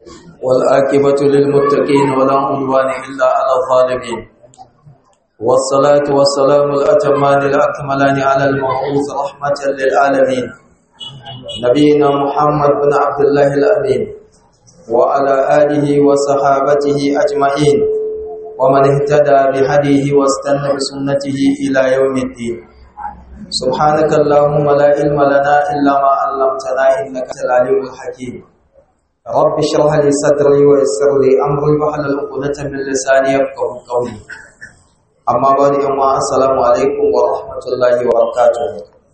والآكبة للمتقين ولا عدوان إلا على الظالمين والصلاة والسلام الأتمان الأكملان على المبعوث رحمة للعالمين نبينا محمد بن عبد الله الأمين وعلى آله وصحابته أجمعين ومن اهتدى بهديه واستنى بسنته إلى يوم الدين سبحانك اللهم لا علم لنا إلا ما علمتنا إنك أنت العليم الحكيم رب اشرح لي صدري ويسر لي أمري واحلل عقدة من لساني يفقهوا قولي أما بعد يوم السلام عليكم ورحمة الله وبركاته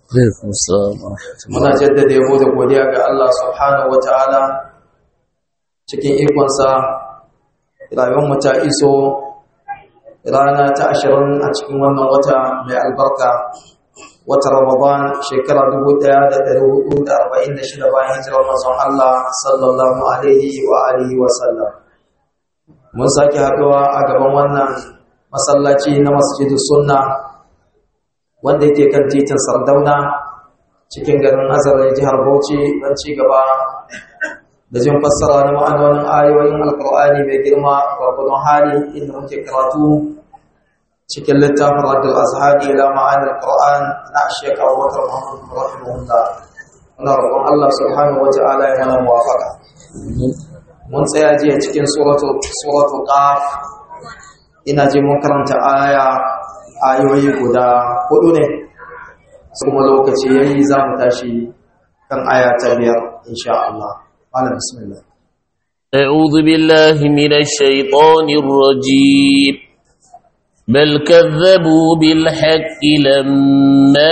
muna jaddada yabo da godiya ga Allah subhanahu wataala cikin ikonsa rayuwar ta iso rana ta ashirin a cikin wannan wata mai albarka wata ramadan shekara 1446 bayan hijirar manzon Allah sallallahu alaihi wa alihi wa sallam mun sake haɗuwa a gaban wannan masallaci na masjidus sunna wanda yake kan titin Sardauna cikin garin Azare jihar Bauchi don ci gaba da jin fassara na ma'anonin ayoyin alkur'ani mai girma gwargwadon hali inda muke karatu cikin littafin radul azhari ila ma'anar qur'an na shek abubakar muhammad rahimahullah muna roƙon allah subhanahu wa ta'ala ya mana muwafaqa mun tsaya jiya cikin suratul suratul qaf ina ji mun karanta aya ayoyi guda hudu ne kuma lokaci yayi za mu tashi kan aya ta biyar insha Allah قال بسم الله أعوذ بالله من الشيطان الرجيم بل كذبوا بالحق لما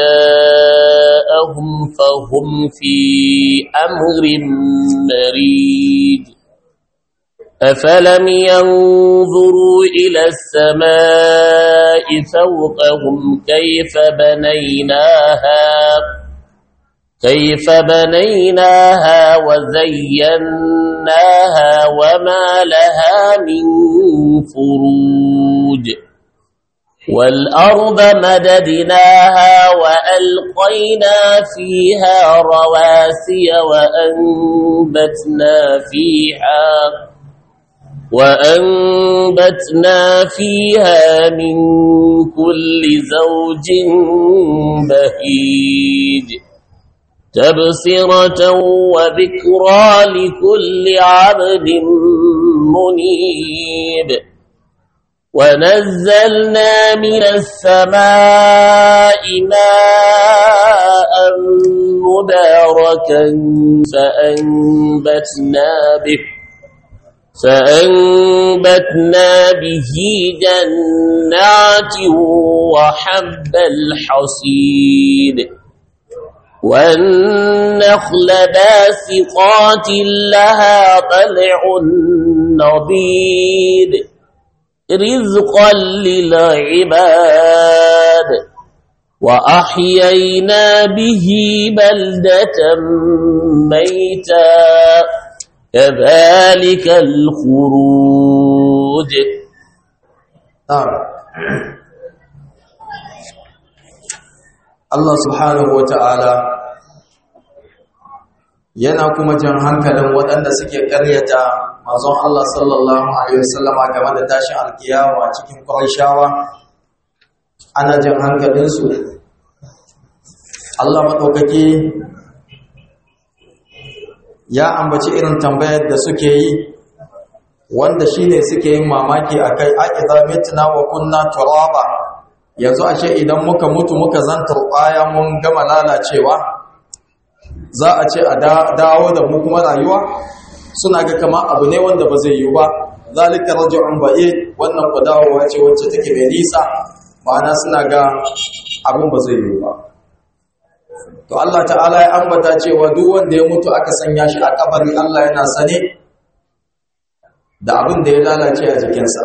جاءهم فهم في أمر مريج أفلم ينظروا إلى السماء فوقهم كيف بنيناها كيف بنيناها وزيناها وما لها من فروج والأرض مددناها وألقينا فيها رواسي وأنبتنا فيها وأنبتنا فيها من كل زوج بهيج تبصرة وذكرى لكل عبد منيب ونزلنا من السماء ماء مباركا فأنبتنا به فأنبتنا به جنات وحب الحصيد والنخل باسقات لها طلع نضيد رزقا للعباد وأحيينا به بلدة ميتا كذلك الخروج نعم Allah subhanahu wa ta'ala yana kuma jan hankalin waɗanda suke ƙaryata mazan Allah sallallahu Alaihi wasallama game da tashin alkiyawa cikin ƙwarishawa ana jan hankalinsu Allah maɗaukaki ya ambaci irin tambayar da suke yi wanda shi ne suke yin mamaki a kai aƙiza mitna wa kunna turaba yanzu ashe idan muka mutu muka zantar ƙwaya mun gama lalacewa za a ce a dawo da mu kuma rayuwa suna ga kama abu ne wanda ba zai yi ba zalika raj'un ba'id wannan ku dawowa ce wacce take mai nisa ma'ana suna ga abin ba zai yi ba to Allah ta'ala ya ambata cewa duk wanda ya mutu aka sanya shi a kabari Allah yana sane da abin da ya lalace a jikinsa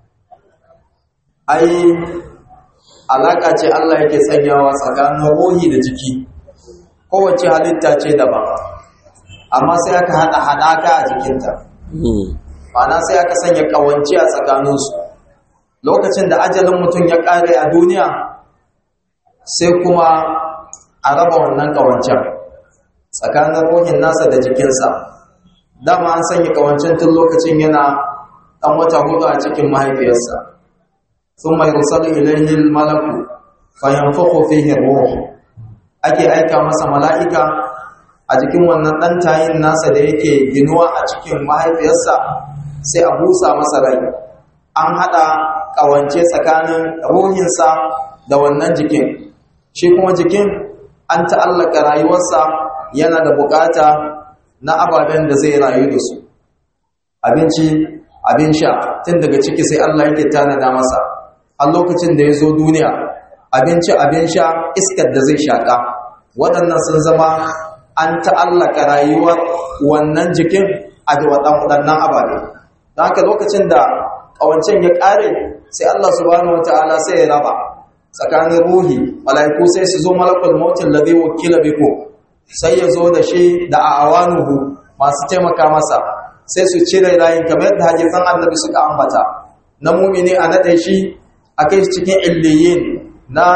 ai alaka ce Allah yake sanyawa tsakanin ruhi da jiki kowace halitta ce daban amma sai aka hada hadaka a jikinta ma'ana sai aka sanya kawance a tsakaninsu lokacin da ajalin mutum ya kare a duniya sai kuma a raba wannan kawancen tsakanin ruhin nasa da jikinsa dama an sanya kawancin tun lokacin yana ɗan wata hudu a cikin mahaifiyarsa sun mai rusalu ilayhi malaku fayanfuku fihi ruh ake aika masa mala'ika a jikin wannan ɗan tayin nasa da yake ginuwa a cikin mahaifiyarsa sai a busa masa rai an haɗa ƙawance tsakanin ruhinsa da wannan jikin shi kuma jikin an ta'allaka rayuwarsa yana da bukata na ababen da zai rayu da su abinci abin sha tun daga ciki sai Allah yake tanada masa a lokacin da ya zo duniya abinci abin sha iskar da zai shaƙa waɗannan sun zama an ta'allaka rayuwar wannan jikin a waɗannan ababe don haka lokacin da ƙawancen ya ƙare sai Allah subhanahu wata'ala sai ya raba tsakanin ruhi mala'iku sai su zo malakul mautin ladhi wakila biku sai ya zo da shi da awanuhu masu taimaka masa sai su cire rayin kamar yadda hadisan annabi suka ambata na mumini a naɗe shi a kai shi cikin illiyin na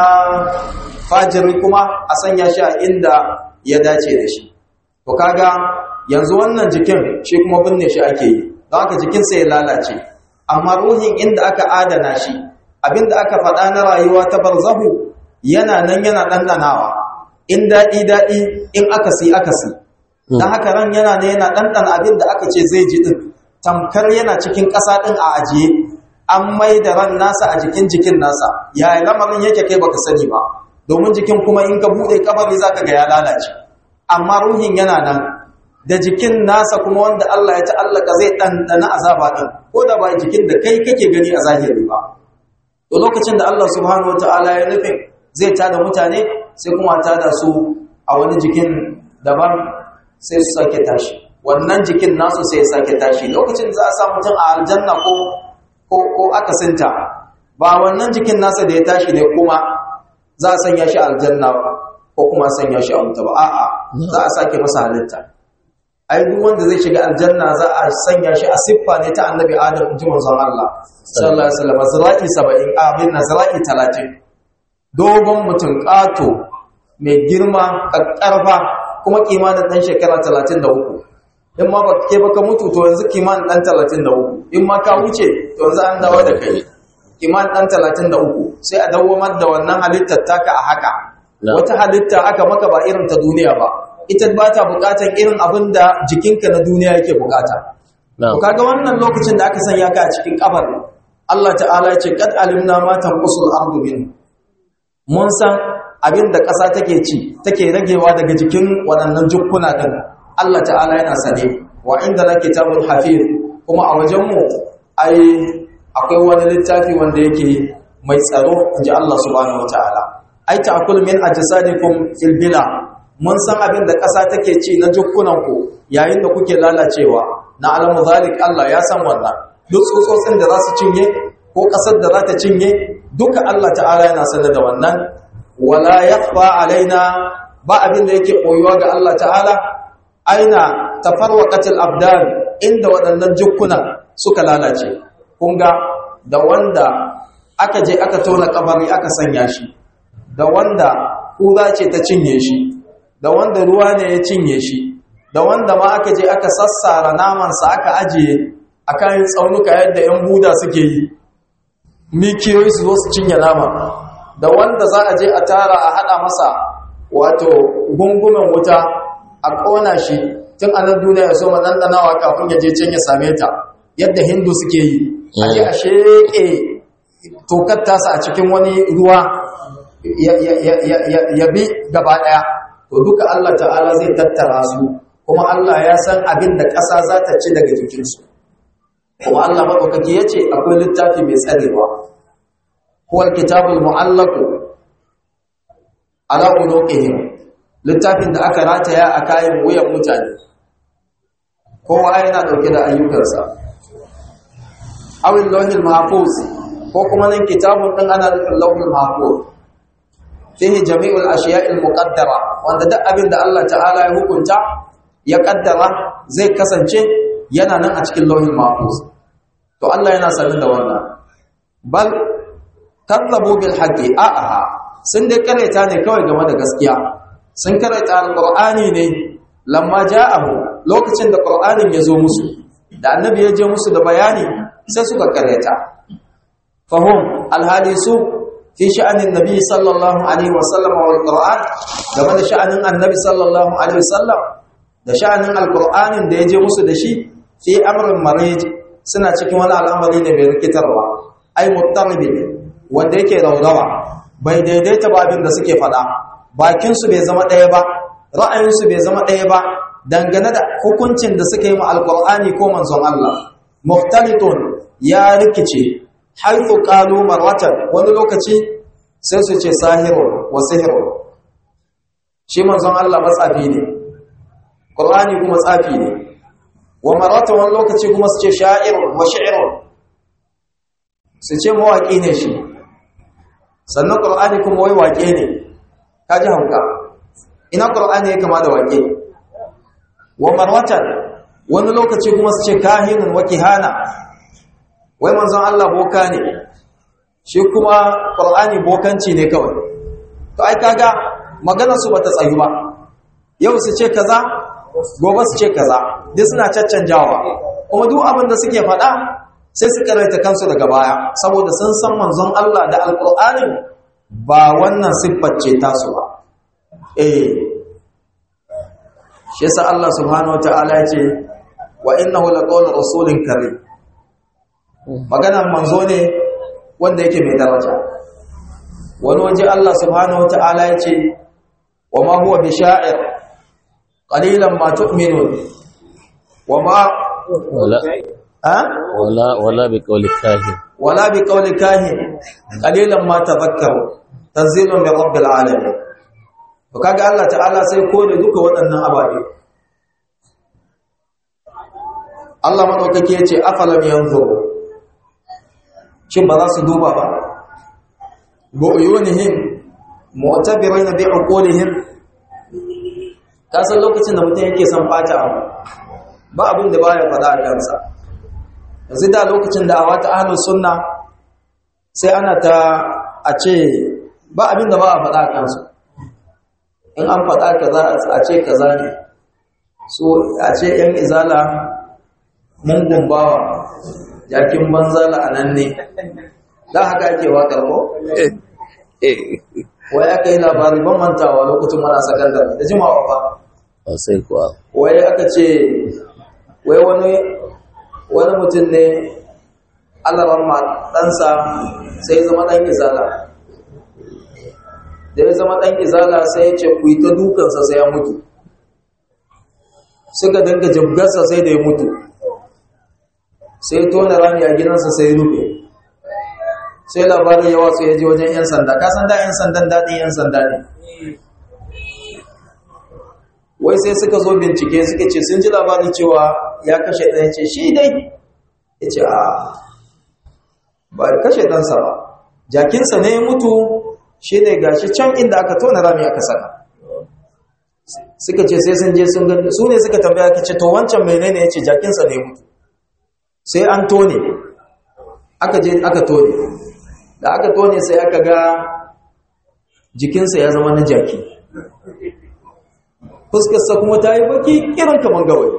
fajiri kuma a sanya shi a inda ya dace da shi to kaga yanzu wannan jikin shi kuma binne shi ake yi don haka jikin sai ya lalace amma ruhin inda aka adana shi abinda aka faɗa na rayuwa ta barzahu yana nan yana ɗanɗanawa in daɗi daɗi in akasi akasi don haka ran yana ne yana ɗanɗana abin da aka ce zai ji ɗin tamkar yana cikin ƙasa ɗin a ajiye an mai da ran nasa a jikin jikin nasa yaya lamarin yake kai baka sani ba domin jikin kuma in ka buɗe kabari za ka ga ya lalace amma ruhin yana nan da jikin nasa kuma wanda Allah ya ta'allaka zai ɗanɗana azaba ɗin ko da ba jikin da kai kake gani a zahiri ba to lokacin da Allah subhanahu wataala ya nufin zai tada mutane sai kuma tada su a wani jikin daban sai su sake tashi wannan jikin nasu sai ya sake tashi lokacin za a sa mutum a aljanna ko ko ko akasinta ba wannan jikin nasa da ya tashi ne kuma za a sanya shi aljanna ko kuma sanya shi a wuta ba a'a za a sake masa halitta ai duk wanda zai shiga aljanna za a sanya shi a siffa ne ta annabi adam ji manzon Allah sallallahu alaihi wasallam zira'i 70 abin na zira'i 30 dogon mutum kato mai girma kakkarfa kuma kimanin dan shekara 33 in ma ba ke baka mutu to yanzu kimanin dan 33 in ma ka wuce to yanzu an dawo da kai kimanin dan 33 sai a dawwamar da wannan halittar taka a haka wata halitta aka maka ba irin ta duniya ba ita ba ta bukatan irin abin da jikinka na duniya yake bukata. Kaga wannan lokacin da aka sanya ka a cikin kabar Allah ta'ala ce kad alimna ma tanqusul ardu min mun san abin da ƙasa take ci take ragewa daga jikin waɗannan jukkuna din Allah ta'ala yana sane wa inda la kitabul hafiz kuma a wajen mu ai akwai wani littafi wanda yake mai tsaro inji Allah subhanahu wataala ai ta'kul min ajsadikum fil bila mun san abin da ƙasa take ci na jukkunanku yayin da kuke lalacewa na alamu zalik Allah ya san wannan duk tsotsotsin da za su cinye ko ƙasar da za ta cinye duka Allah ta'ala yana sanar da wannan wala yakhfa alaina ba abin da yake koyuwa ga Allah ta'ala aina tafarwaqatil abdan inda waɗannan jukkunan suka lalace kun ga da wanda aka je aka tona kabari aka sanya shi da wanda kura ce ta cinye shi da wanda ruwa ne ya cinye shi da wanda ma aka je aka sassara namansa aka ajiye a kayan tsaunuka yadda 'yan buda suke yi mikiyoyi su zo su cinye nama da wanda za a je a tara a hada masa wato gungumen wuta a ƙona shi tun anan duniya ya so ɗanɗanawa kafin ya je can ya same ta yadda hindu suke yi a je a sheƙe tokar tasa a cikin wani ruwa ya bi gaba ɗaya to duka Allah ta'ala zai tattara su kuma Allah ya san abin da ƙasa za ta ci daga jikinsu kuma Allah maɗaukaki ya ce akwai littafi mai tsarewa kuwar kitabul mu'allaku ala unuqihim littafin da aka rataya a kayan wuyan mutane kowa yana ɗauke da ayyukansa awil lauhil mahfuz ko kuma nan kitabun ɗin ana nufin lauhil mahfuz fihi jami'ul ashiya'il muqaddara wanda duk abin da Allah ta'ala ya hukunta ya kaddara zai kasance yana nan a cikin lauhin mahfuz to Allah yana sanin da wannan bal kadzabu bil haqqi a'a sun dai karanta ne kawai game da gaskiya sun karanta alqur'ani ne lamma ja'ahu lokacin da qur'anin ya zo musu da annabi ya je musu da bayani sai suka karyata fahum alhadisu fi sha'anin nabi sallallahu alaihi wasallam wal qur'an game da sha'anin annabi sallallahu alaihi wasallam da sha'anin alqur'anin da ya je musu da shi fi amrin marij suna cikin wani al'amari ne mai rikitarwa ai muttaribi wanda yake raurawa bai daidaita ba abin da suke faɗa bakin su bai zama ɗaya ba ra'ayin su bai zama ɗaya ba dangane da hukuncin da suka yi ma alqur'ani ko manzon Allah muftalitun ya rikice haifu qalu marwatan wani lokaci sai su ce sahirun wa sihirun shi manzon Allah matsafi ne qur'ani kuma tsafi ne wa marwatan wani lokaci kuma su ce sha'irun wa shi'irun su ce mawaƙi ne shi sannan qur'ani kuma wai waƙe ne kaji hauka ina qur'ani ya kama da waƙe wa marwatan wani lokaci kuma su ce kahinun wa kihana wai manzon Allah boka ne shi kuma qur'ani bokanci ne kawai to ai kaga maganar su bata tsayu ba yau su ce kaza gobe su ce kaza duk suna caccanjawa kuma duk abin da suke faɗa sai su karaita kansu daga baya saboda sun san manzon Allah da alqur'ani ba wannan siffar ce tasu ba eh shi yasa Allah subhanahu wataala ya ce wa innahu laqawlu rasulin karim maganar manzo ne wanda yake mai daraja wani waje Allah subhanahu wataala ya ce wa ma huwa bisha'ir qalilan ma tu'minun wa ma wala ha wala wala bi qawli kahin wala bi qawli kahin qalilan ma tadhakkaru tanzilun min rabbil alamin to kaga Allah ta'ala sai kore duka waɗannan ababe Allah madaukake yace afalam yanzuru shin ba za su duba ba bu'yunihim mu'tabirina bi uqulihim ka san lokacin da mutum yake son bata abu ba abin da baya faɗa a kansa yanzu da lokacin da a wata ahlus sunna sai ana ta a ce ba abin da ba a faɗa a kansu in an faɗa kaza a ce kaza ne so a ce yan izala mun gumbawa jakin banzala a nan ne da haka ake waƙar ko wai aka yi labari ban mantawa lokacin mana sakandar da jimawa fa ba sai kuwa wai aka ce wai wani wani mutum ne alaran ma ɗansa sai ya zama ɗan izala da ya zama ɗan izala sai ya ce ku yi ta dukansa sai ya mutu suka dinga jibgarsa sai da ya mutu sai tona rami a gidansa sai rufe sai labarin yawa sai ya je wajen 'yan sanda kasan da 'yan sandan daɗin 'yan sanda ne wai sai suka zo bincike suka ce sun ji labarin cewa ya kashe ɗaya ce shi dai ya ce a ba ya kashe ɗansa ba jakinsa ne ya mutu shi ne gashi can inda aka tona rami aka saka suka ce sai sun je sun gani su ne suka tambaya ka ce to wancan menene ya ce jakinsa ne ya mutu sai an tone aka je aka tone da aka tone sai aka ga jikinsa ya zama na jaki fuskarsa kuma ta yi baki irin kamar gawai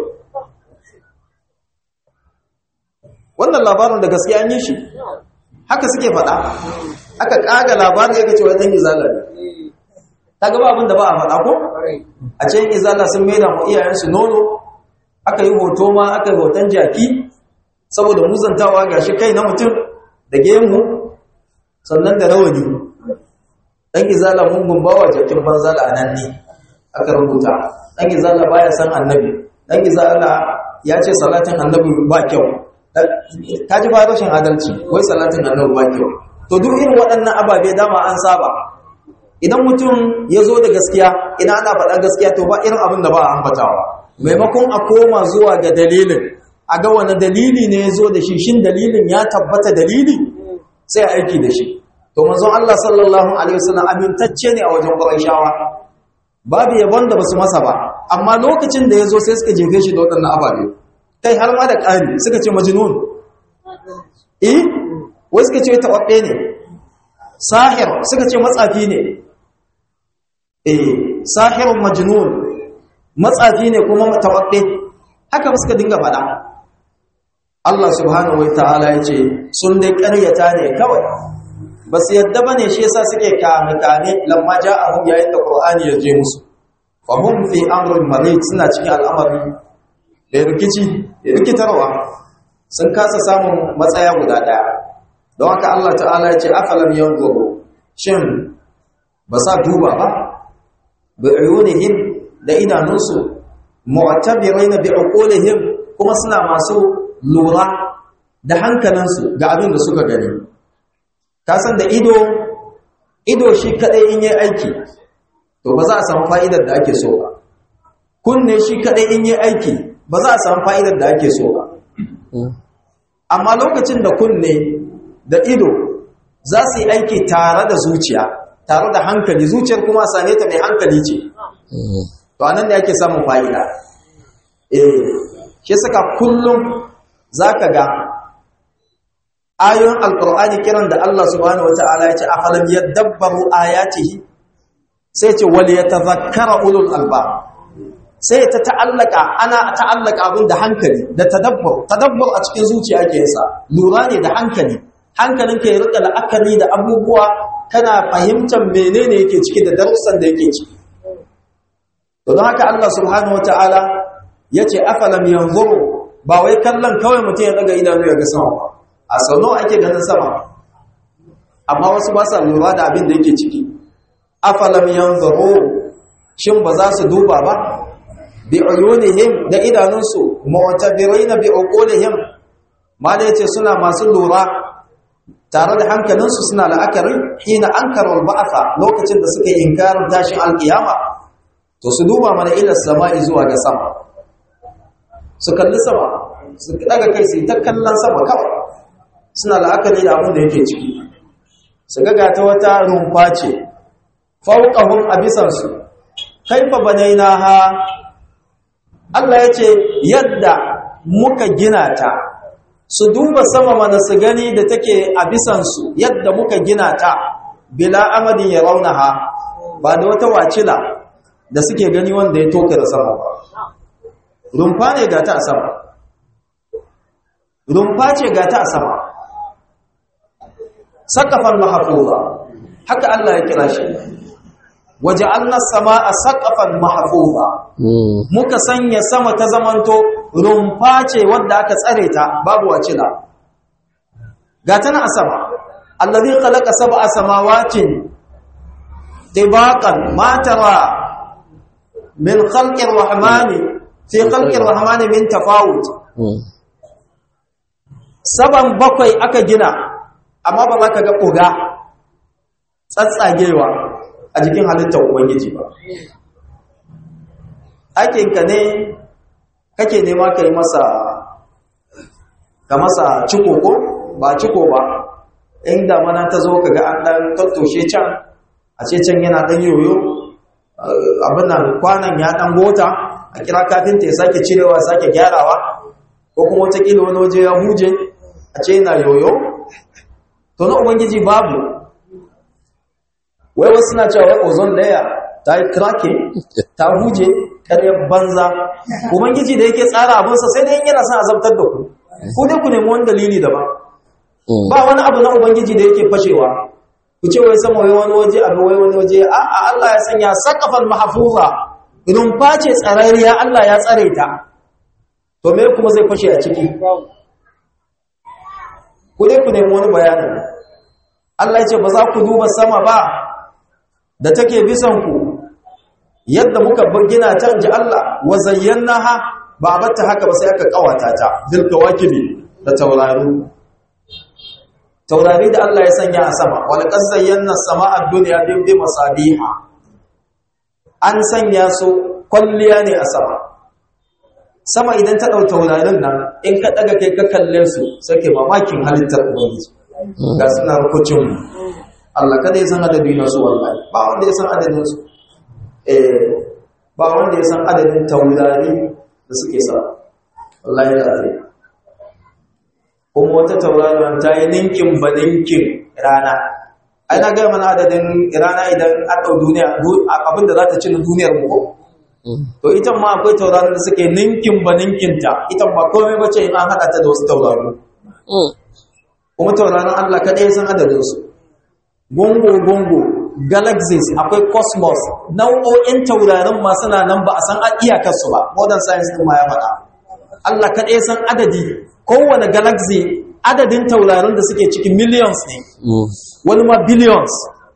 wannan labarin da gaskiya an yi shi haka suke faɗa aka ƙaga labarin ya kace wajen izala ne ta gaba abin da ba a faɗa ko a ce izala sun maida mu iyayensu nono aka yi hoto ma aka yi hoton jaki saboda muzantawa ga shi kai na mutum da gemu sannan da rawani ɗan izala mun gumbawa jakin banzala a nan ne aka rubuta ɗan izala baya san annabi ɗan izala ya ce salatin annabi ba kyau ta ji ba rashin adalci wai salatin annabi ba kyau to duk irin waɗannan ababe dama an saba idan mutum ya zo da gaskiya idan ana faɗa gaskiya to ba irin abin da ba a ambatawa maimakon a koma zuwa ga dalilin a ga wani dalili ne ya zo da shi shin dalilin ya tabbata dalili sai a aiki da shi to manzon Allah sallallahu alaihi wasallam amintacce ne a wajen Qurayshawa babu yabon da basu masa ba amma lokacin da yazo sai suka jefe shi da wadannan ababe kai har ma da ƙari suka ce majnun eh wai suka ce tawabbe ne sahir suka ce matsafi ne eh sahirun majnun matsafi ne kuma tababbe haka suka dinga faɗa Allah subhanahu wataala ya ce sun dai ƙaryata ne kawai ba su yadda bane shi yasa suke kame kame lamma ja'ahum yayin da Qur'ani ya je musu fa hum fi amrin marid suna cikin al'amari da rikici da rikitarwa sun kasa samun matsaya guda daya don haka Allah ta'ala ya ce afalam yanzuru shin ba sa duba ba bi ayunihim da idanunsu mu'tabirina bi uqulihim kuma suna masu lura da hankalinsu ga abin da suka gani ka san da ido ido shi kadai in yi aiki to ba za a samu fa'idar da ake so ba kunne shi kadai in yi aiki ba za a samu fa'idar da ake so ba amma lokacin da kunne da ido za su yi aiki tare da zuciya tare da hankali zuciyar kuma same ta mai hankali ce to anan ne ake samun fa'ida eh shi saka kullum zaka ga ayoyin alqur'ani kiran da Allah subhanahu wataala ya ce afalam yadabbaru ayatihi sai ce wal yatadhakkara ulul albab sai ta ta'allaka ana ta'allaka abin da hankali da tadabbur tadabbur a cikin zuciya ake yasa lura ne da hankali hankalinka ya rika la'akari da abubuwa kana fahimtar menene yake ciki da darussan da yake ciki to don haka Allah subhanahu wataala yace afalam yanzuru ba wai kallon kawai mutum ya daga idanu ya ga sama ba a sau nawa ake ganin sama amma wasu ba sa lura da abin da yake ciki afalam yanzuru shin ba za su duba ba bi uyunihim da idanunsu mu'tabirina bi uqulihim mala yace suna masu lura tare da hankalinsu suna la'akari hina ankaru ba'atha lokacin da suka inkarin tashin alkiyama to su duba mana ila sama'i zuwa ga sama su kalli sama su daga kai su ta kallon sama kawai suna la'akari da abin da yake ciki su ga ta wata rumfa ce fauqahum abisansu kaifa banainaha Allah yace yadda muka gina ta su duba sama mana su gani da take a bisansu yadda muka gina ta bila amadin ya raunaha ba da wata wacila da suke gani wanda ya toka da sama ba rumfa ne ga ta a sama rumfa ce ga ta a sama sakafan mahafuza haka Allah ya kira shi waje annas sama a sakafan mahafuza muka sanya sama ta zamanto rumfa ce wadda aka tsare ta babu wacila ga ta na a sama allazi khalaqa sab'a samawatin tibaqan ma tara min khalqi rahmani fi khalqi rahmani min tafawut saban bakwai aka gina amma ba za ka ga ƙuga tsatsagewa a jikin halittar ubangiji ba aikinka ne kake nema ka yi masa ka masa ciko ko ba ciko ba inda mana ta zo ka ga an ɗan tattoshe can a ce can yana ɗan yoyo abin nan kwanan ya ɗan gota a kira kafinta ya sake cirewa sake gyarawa ko kuma watakila wani waje ya huje a ce yana yoyo to na ubangiji babu wai wasu na cewa wai ozone layer ta yi cracking ta huje karyar banza ubangiji da yake tsara abinsa sai dai yana son azabtar da ku ku dai ku nemi wani dalili daban ba wani abu na ubangiji da yake fashewa ku ce wai sama wai wani waje abu wai wani waje a Allah ya sanya sakafan mahfuza rumfa ce tsararriya Allah ya tsare ta to me kuma zai fashe a ciki ku dai ku nemi wani bayanin Allah ya ce ba za ku duba sama ba da take bisan ku yadda muka gina ta inji Allah wa zayyanaha ba batta haka ba sai aka kawata ta bil kawakibi da taurari taurari da Allah ya sanya a sama wal qad zayyana samaa ad-dunya bi masabiha an sanya su kwalliya ne a sama sama idan ta ɗau taurarin nan in ka ɗaga kai ka kalle su sai mamakin halittar ubangiji ga suna rukucin Allah kada ya san adadi na su wallahi ba wanda ya san adadin su eh ba wanda ya san adadin taurari da suke sa wallahi da zai kuma wata tauraron ta yi ninkin ba ninkin rana ai na gaya mana adadin rana idan an ɗau duniya abinda za ta ci na duniyar mu to ita ma akwai tauraron da suke ninkin ba ninkinta ita ba komai ba ce in an haɗa ta da wasu tauraro kuma tauraron Allah kaɗai sun adadin su gungu gungu galaxies akwai cosmos nau'o'in taurarin ma suna nan ba a san iyakarsu ba modern science din ma ya faɗa Allah kaɗai san adadi kowane galaxy adadin taurarin da suke cikin millions ne wani ma billions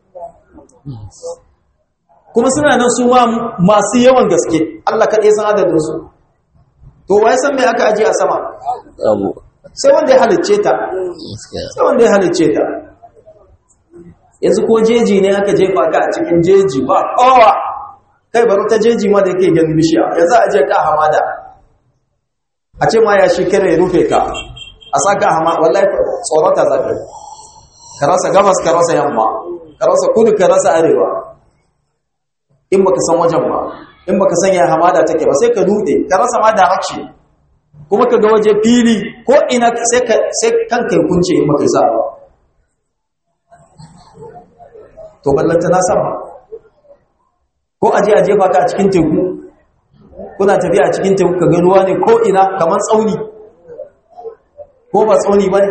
kuma suna nan su ma masu yawan gaske Allah kaɗai san adadin su to wai san me aka aje a sama abu sai wanda ya halicce ta gaskiya sai wanda ya halicce ta yanzu ko jeji ne aka jefa ka a cikin jeji ba kowa kai bari ta jeji ma da yake ganin bishiya yanzu a je ka hamada a ce ma ya shi kare ya rufe ka a saka hama wallahi tsorata za ka yi. ka rasa gabas ka rasa yamma ka rasa kudu ka rasa arewa in baka san wajen ba in baka san ya hamada take ba sai ka dude ka rasa ma direction kuma ka ga waje fili ko ina sai ka sai kanka ya kunce in baka sa ba to ballanta na sama ko aje a jefa ka a cikin teku kuna tafiya a cikin teku ka ga ruwa ne ko ina kamar tsauni ko ba tsauni ba ne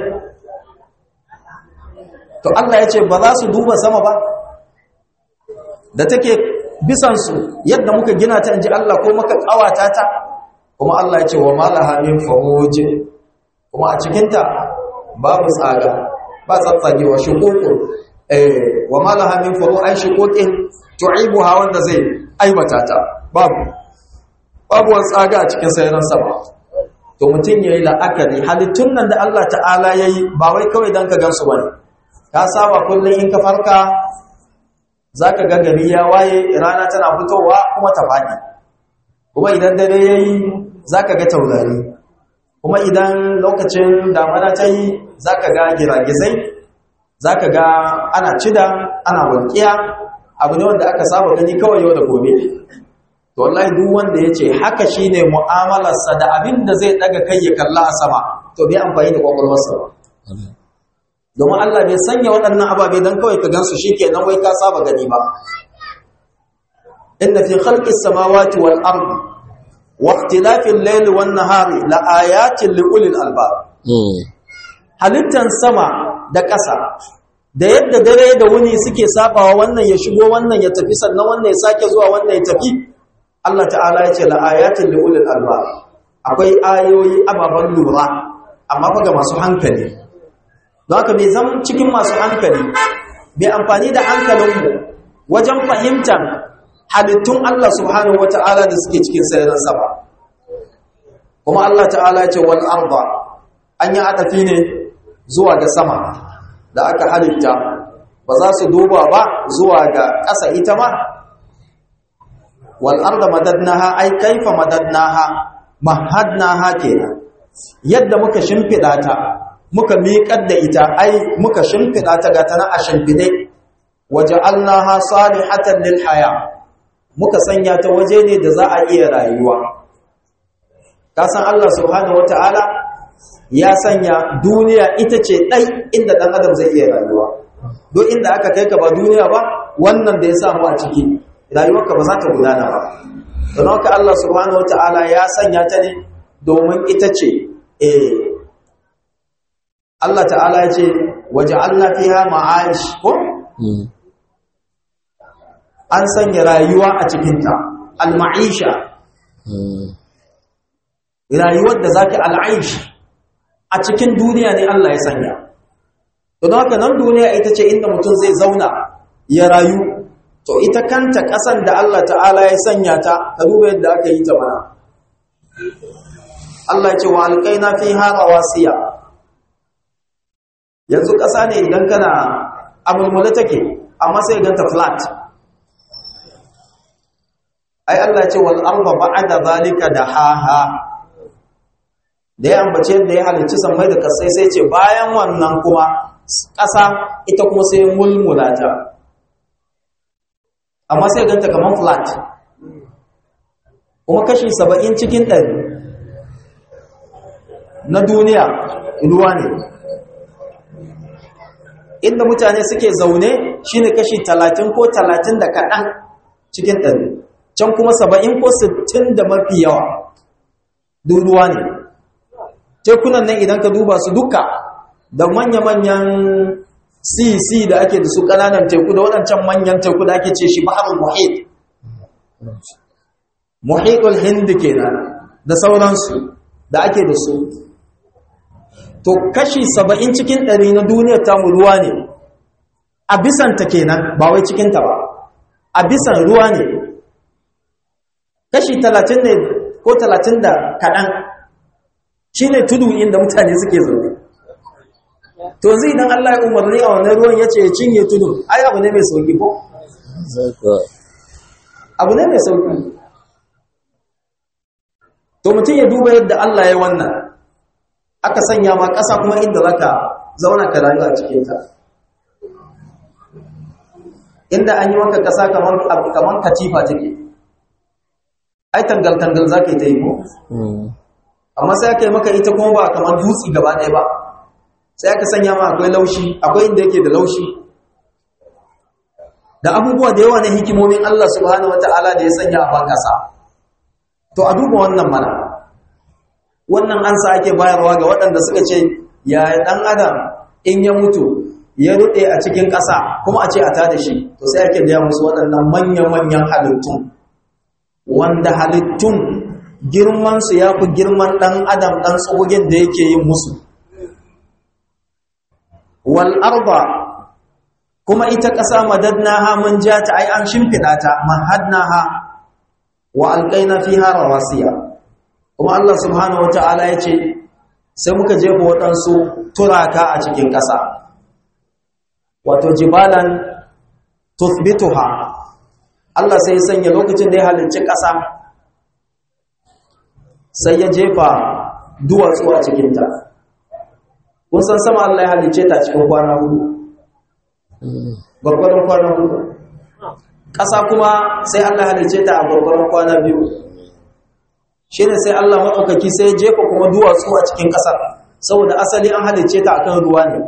to Allah ya ce ba za su duba sama ba da take bisansu yadda muka gina ta inji Allah ko muka kawata ta kuma Allah ya ce wa malaha min faruj kuma a cikinta babu tsaga ba tsatsage wa shuququn eh wa malaha min faru ai shuquqin tu'ibuha wanda zai aibata ta babu babu wani tsaga a cikin sayaran sama to mutum yayi la'akari halittun nan da Allah ta'ala yayi ba wai kawai dan ka gansu bane ka saba kullun in ka farka zaka ga gari ya waye rana tana fitowa kuma ta fadi kuma idan dare yayi zaka ga taurari kuma idan lokacin damana ta yi zaka ga giragizai zaka ga ana cida ana walƙiya abu ne wanda aka saba gani kawai yau da gobe to wallahi duk wanda yace haka shine mu'amalarsa da abin da zai daga kai ya kalla a sama to bai amfani da kwakwalwarsa ba domin Allah bai sanya waɗannan ababe don kawai ka gansu shikenan wai ka saba gani ba inna fi khalqis samawati wal ardi wa ikhtilafil layli wan nahari la ayatin li ulil albab halittan sama da ƙasa da yadda dare da wuni suke sabawa wannan ya shigo wannan ya tafi sannan wannan ya sake zuwa wannan ya tafi Allah ta'ala ya ce la'ayatin li ulil albab akwai ayoyi ababan lura amma fa ga masu hankali don haka bai zama cikin masu hankali bai amfani da hankalinmu wajen fahimtar halittun Allah subhanahu wata'ala da suke cikin sararin sama kuma Allah ta'ala ya ce wal arda an yi adafi ne zuwa ga sama da aka halitta ba za su duba ba zuwa ga ƙasa ita ma wal arda madadnaha ai kaifa madadnaha mahadnaha kenan yadda muka shimfida ta muka miƙar da ita ai muka shimfida ta ga tana a shimfide waja'alnaha salihatan lil haya muka sanya ta waje ne da za a iya rayuwa ka san Allah subhanahu wataala ya sanya duniya ita ce ɗai inda ɗan adam zai iya rayuwa don inda aka kai ka ba duniya ba wannan da ya samu a ciki rayuwarka ba za ta gudana ba don haka Allah subhanahu wata'ala ya sanya ta ne domin ita ce eh Allah ta'ala ya ce waje Allah fiha ma'aish ko an sanya rayuwa a cikinta al-ma'isha rayuwar da zaki al-aish a cikin duniya ne Allah ya sanya don haka nan duniya ita ce inda mutum zai zauna ya rayu to ita kanta ƙasan da Allah ta'ala ya sanya ta ka duba yadda aka yi ta mana Allah ya ce wa alƙaina fi hara wasiya yanzu ƙasa ne idan kana amulmula take amma sai ganta flat ai Allah ya ce wal arda ba'da zalika dahaha da ya ambace da ya halicci sammai da kasai sai ce bayan wannan kuma ƙasa ita kuma sai mulmula ta amma sai ganta kamar flat kuma kashi saba'in cikin ɗari na duniya ruwa ne inda mutane suke zaune shine kashi talatin ko talatin da kaɗan cikin ɗari can kuma saba'in ko sittin da mafi yawa duk ruwa ne tekunan nan idan ka duba su duka da manya-manyan cc da ake da su ƙananan teku da waɗancan manyan teku da ake ce shi baharul muhit muhitul hindi kenan da sauransu da ake da su to kashi saba'in cikin ɗari na duniyar tamu ruwa ne a bisanta kenan ba wai cikinta ba a bisan ruwa ne kashi talatin ne ko talatin da kaɗan shi ne tudu inda mutane suke zaune to zai idan Allah ya umarni a wannan ruwan ya ce ya cinye tudu ai abu ne mai sauki ko sai kuwa abu ne mai sauki to mutum ya duba yadda Allah ya wannan aka sanya ma ƙasa kuma inda zaka zauna ka rayu a cikinta inda an yi maka ƙasa kamar kamar katifa take ai tangal tangal zaka yi ta yi ko Mm. amma sai aka yi maka ita kuma ba kamar dutse gaba ɗaya ba sai aka sanya ma akwai laushi akwai inda yake da laushi da abubuwa da yawa na hikimomin Allah subhanahu wata'ala da ya sanya a ban ƙasa to a duba wannan mana wannan ansa ake bayarwa ga waɗanda suka ce ya ɗan adam in ya mutu ya ruɗe a cikin ƙasa kuma a ce a tada shi to sai ake gaya musu waɗannan manya-manyan halittun wanda halittun girmansu ya fi girman ɗan adam ɗan tsogin da yake yin musu wal arba kuma ita ƙasa madadnaha mun ja ta ai an shimfiɗa ta mahadnaha wa alƙaina fiha rawasiya kuma Allah subhanahu wata'ala ya ce sai muka jefa waɗansu turaka a cikin ƙasa wato jibalan tuthbituha Allah sai ya sanya lokacin da ya halicci ƙasa sai ya jefa duwatsu a cikinta kun san sama Allah ya halicce ta cikin kwana hudu Mm. gwargwadon kwana hudu ƙasa kuma sai Allah halicce ta a gwargwadon kwana biyu shi ne sai Allah maɗaukaki sai ya jefa kuma duwatsu a cikin ƙasar saboda asali an halicce ta akan ruwa ne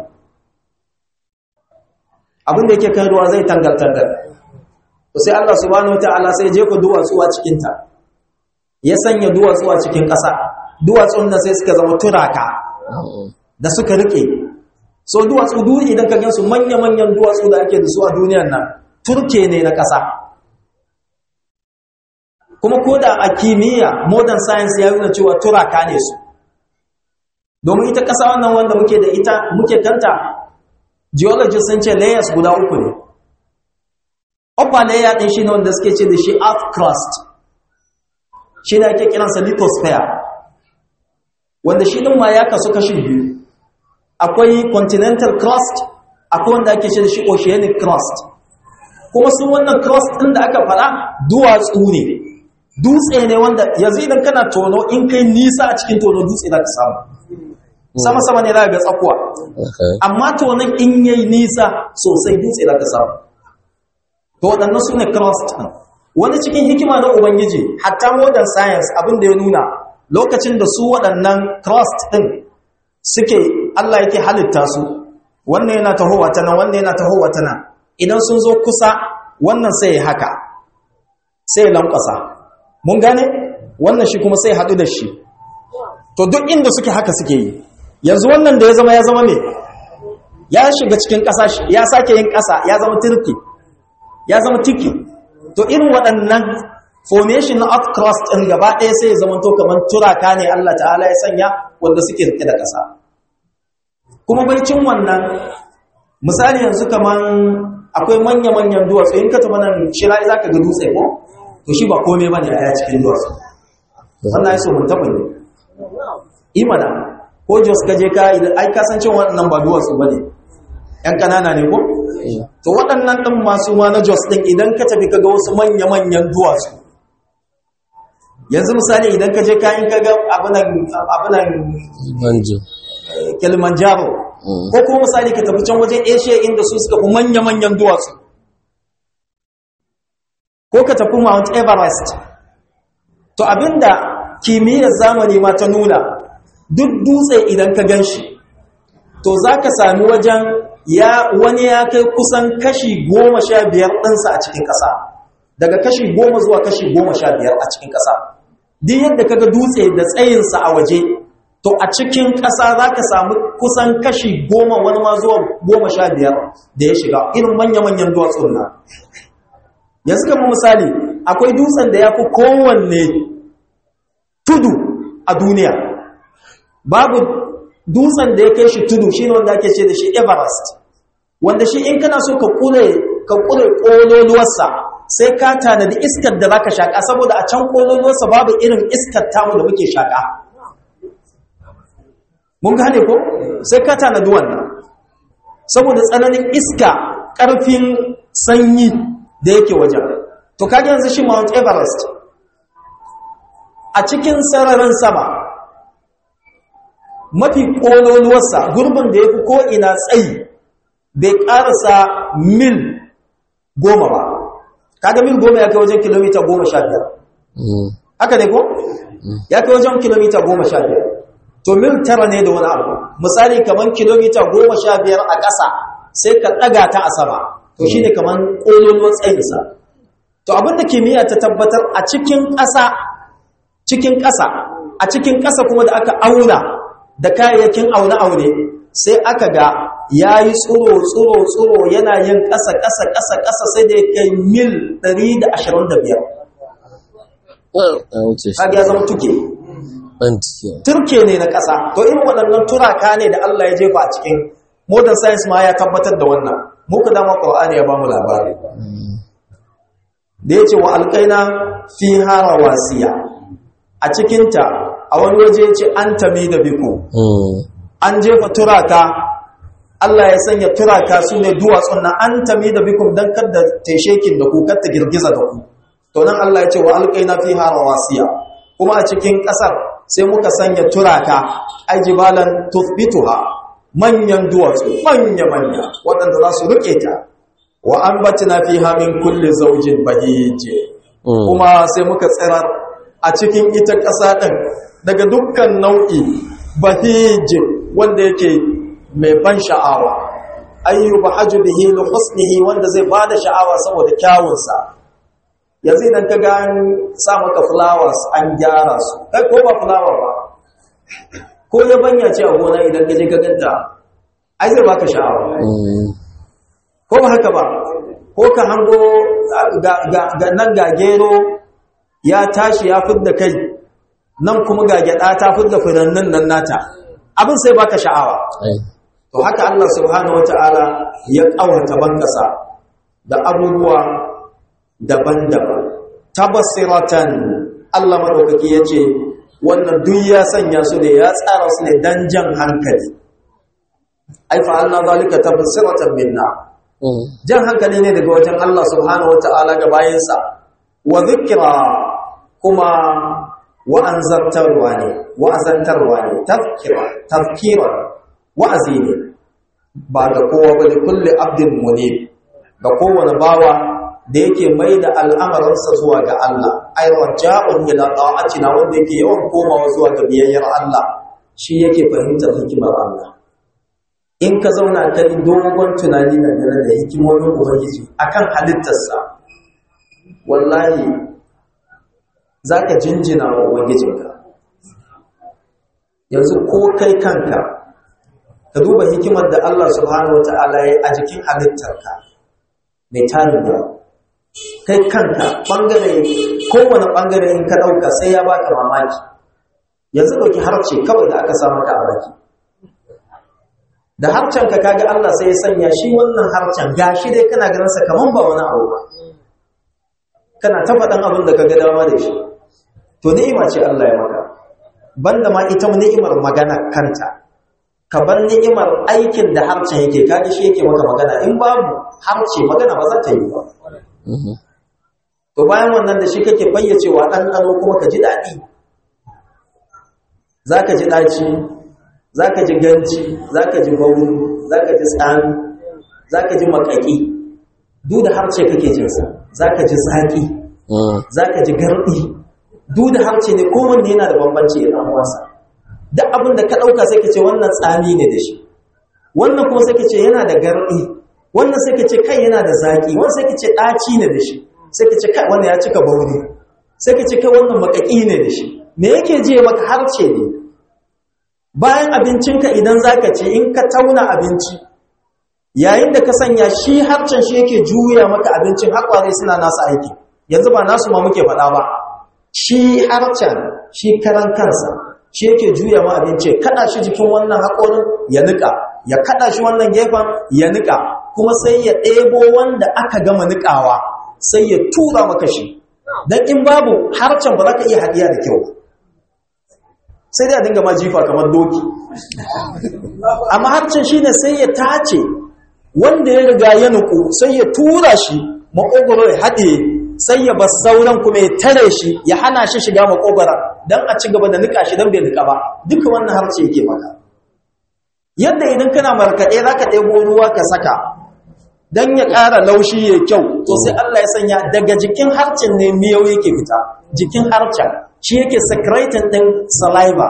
abin da yake kan ruwa zai tangal-tangal to sai Allah subhanahu wataala sai ya jefa duwatsu a cikinta ya sanya duwatsu a cikin ƙasa duwatsun da sai suka zama turaka Mm. da suka rike so duwatsu duk idan ka gansu manya-manyan duwatsu da ake da su a duniyar nan turke ne na ƙasa kuma ko da a kimiyya modern science ya nuna cewa turaka ne su domin ita ƙasa wannan wanda muke da ita muke kanta geologists sun ce layers guda uku ne upper layer ɗin shi ne wanda suke ce da shi earth crust shi ne ake kiransa lithosphere wanda shi ɗin ma ya kasu kashi biyu akwai continental crust akwai wanda ake ce da shi oceanic crust kuma su wannan crust ɗin da aka fara duwatsu ne dutse ne wanda yanzu idan kana tono in kai nisa a cikin tono dutse za ka samu sama-sama ne za ga tsakuwa Okay. amma tonon in yayi nisa sosai dutse za ka samu to waɗannan su ne crust ɗin wani cikin hikima na ubangiji hatta modern science abin da ya nuna lokacin da su waɗannan crust ɗin suke Allah yake halitta su wannan yana tahowa ta nan wannan yana tahowa ta nan idan sun zo kusa wannan sai ya haka sai ya lankwasa mun gane wannan shi kuma sai ya haɗu da shi to duk inda suke haka suke yi yanzu wannan da ya zama ya zama ne ya shiga cikin ƙasa shi- ya sake yin ƙasa ya zama turki ya zama tiki to irin waɗannan formation na earth crust ɗin gaba ɗaya sai ya zama to kamar turaka ne Allah ta'ala ya sanya wanda suke rike da ƙasa kuma baicin wannan misali yanzu kamar akwai manya-manyan duwatsu in ka taɓa nan shira za ka ga dutse ko to shi ba komai ba ne a cikin duwatsu wannan ya so mun taɓa ne imana ko jos ka je ka idan ai kasancin waɗannan ba duwatsu ba ne ‘yan ƙanana ne ko? to waɗannan ɗin masu ma na jos ɗin idan ka tafi ka ga wasu manya-manyan duwatsu yanzu misali idan ka je kayan ka ga abinan abinan Banjo. eh, kilimanjaro Mm. ko kuma misali ka tafi can wajen asia inda su suka fi manya-manyan duwatsu ko ka tafi mount everest to abinda kimiyyar zamani ma ta nuna duk dutse idan ka gan shi to za ka sami wajen ya wani ya kai kusan kashi goma sha biyar ɗinsa a cikin ƙasa daga kashi goma zuwa kashi goma sha biyar a cikin ƙasa duk yadda kaga dutse da tsayinsa a waje to a cikin ƙasa za ka samu kusan kashi goma wani ma zuwa goma sha biyar da ya shiga irin manya-manyan duwatsun na yanzu kama misali akwai dutsen da ya fi kowanne tudu a duniya babu dutsen da ya kai shi tudu shi ne wanda ake ce da shi everest wanda shi in kana so ka kure ka kure ƙololuwarsa sai ka tanadi iskar da za ka shaƙa saboda a can ƙololuwarsa babu irin iskar tamu da muke shaƙa mun gane ko sai ka tanadi wannan saboda tsananin iska ƙarfin sanyi da yake wajen to kaga yanzu shi Mount Everest a cikin sararin sama mafi kololuwarsa gurbin da ya fi ko'ina tsayi bai ƙarasa mil goma ba kaga mil goma ya kai wajen kilomita goma sha biyar haka ne ko? ya kai wajen kilomita goma sha biyar to mil tara ne da wani abu misali kamar kilomita goma sha biyar a ƙasa sai ka ɗaga ta a sama to shi ne kamar ƙololuwar tsayinsa to abinda kimiyya ta tabbatar a cikin ƙasa cikin ƙasa a cikin ƙasa kuma da aka auna da kayayyakin aune-aune sai aka ga ya yi tsoro tsoro tsoro yana yin ƙasa ƙasa ƙasa ƙasa sai da ya kai mil 125 kaga ya zama tuke turke ne na ƙasa to irin waɗannan turaka ne da Allah ya jefa a cikin modern science ma ya tabbatar da wannan muka dama ƙwa'ani ya ba mu labari da ya ce wa alƙaina fi hara wasiya a cikinta a wani waje ce an tami da biku an jefa turaka Allah ya sanya turaka su ne duwatsun na an tami da biku don kada taishekin da ku ta girgiza da ku to nan Allah ya ce wa alƙaina fi hara wasiya kuma a cikin ƙasar sai muka sanya turaka ajibalan tuthbituha manyan duwatsu manya-manya waɗanda za su riƙe ta wa an batina fi hamin kulle zaujin bahije kuma sai muka tsira a cikin ita ƙasa ɗin daga dukkan nau'i bahije wanda yake mai ban sha'awa ayyuba haju bihi li husnihi wanda zai bada sha'awa saboda kyawunsa yanzu idan ka ga an sa maka flowers an gyara su kai ko ba flower ba ko ya banya ce a gona idan ka je ka ganta ai zai baka sha'awa ko ba haka ba ko ka hango ga nan ga gero ya tashi ya fidda kai nan kuma ga gyada ta fidda furannin nan nata abin sai baka sha'awa to haka Allah subhanahu wataala ya kawata bankasa da abubuwa daban-daban tabassiratan Allah madaukaki yace wannan duk ya sanya su ne ya tsara su ne dan jan hankali ai fa Allah zalika tabassiratan minna jan hankali ne daga wajen Allah subhanahu wata'ala ga bayinsa wa zikra kuma wa'anzartarwa ne wa'azantarwa ne tafkira tafkira wa'azi ne ba da kowa ba da kulle abdin munib ga kowane bawa da yake mai da al'amarinsa zuwa ga Allah ai raja'un ila ta'atina wanda yake yawan komawa zuwa ga biyayyar Allah shi yake fahimtar hikimar Allah in ka zauna ka yi dogon tunani dangane da hikimomin ubangiji akan halittarsa wallahi za ka jinjina wa ubangijinka yanzu ko kai kanka ka duba hikimar da Allah subhanahu wata'ala ya a jikin halittarka mai tarin da kai kanka ɓangare kowane ɓangare in ka ɗauka sai ya baka mamaki yanzu ɗauki harce kawai da aka samu ka a baki da harcen ka kaga Allah sai ya sanya shi wannan harcen gashi dai kana ganin sa kaman ba wani abu ba kana ta faɗan abin da kaga dama da shi to ni'ima ce Allah ya maka banda ma ita ni'imar magana kanta ka bar ni'imar aikin da harcen yake kaga shi yake maka magana in babu harce magana ba za ta yi ba to bayan wannan da shi kake fayyacewa ɗanɗano kuma ka ji daɗi za ka ji ɗaci za ka ji ganci za ka ji bauru za ka ji tsami za ka ji makaki duk da harce kake jinsa za ka ji zaƙi za ka ji garɗi duk da harce ne kowanne yana da bambanci da ɗan'uwansa duk abin da ka ɗauka sai ka ce wannan tsami ne da shi wannan kuma sai ka ce yana da garɗi wannan sai ka ce kai yana da zaƙi wannan sai ka ce ɗaci ne da shi sai ka ce kai wannan ya cika bauri sai ka ce kai wannan makaki ne da shi me yake je maka harce ne bayan abincinka idan zaka ce in ka tauna abinci yayin da ka sanya shi harcen shi yake juya maka abincin haƙware suna nasa aiki yanzu ba nasu ma muke faɗa ba shi harcen shi karan kansa shi yake juya ma abinci kada shi jikin wannan haƙorin ya nika ya kada shi wannan gefen ya nika kuma sai ya ɗebo wanda aka gama nikawa sai ya tura maka shi don in babu harcen ba za ka iya haɗiya da kyau sai dai a dinga ma jifa kamar doki amma harcen shi ne sai ya tace wanda ya riga ya nuku sai ya tura shi makogoro ya haɗe sai ya bar sauran kuma ya tare shi ya hana shi shiga makogoro don a ci gaba da nika shi don bai nika ba duka wannan harce yake maka yadda idan kana markaɗe za ka ɗebo ruwa ka saka don ya ƙara laushi ya kyau to sai Allah ya sanya daga jikin harcen ne miyau yake fita jikin harcen shi yake secretin ɗin saliva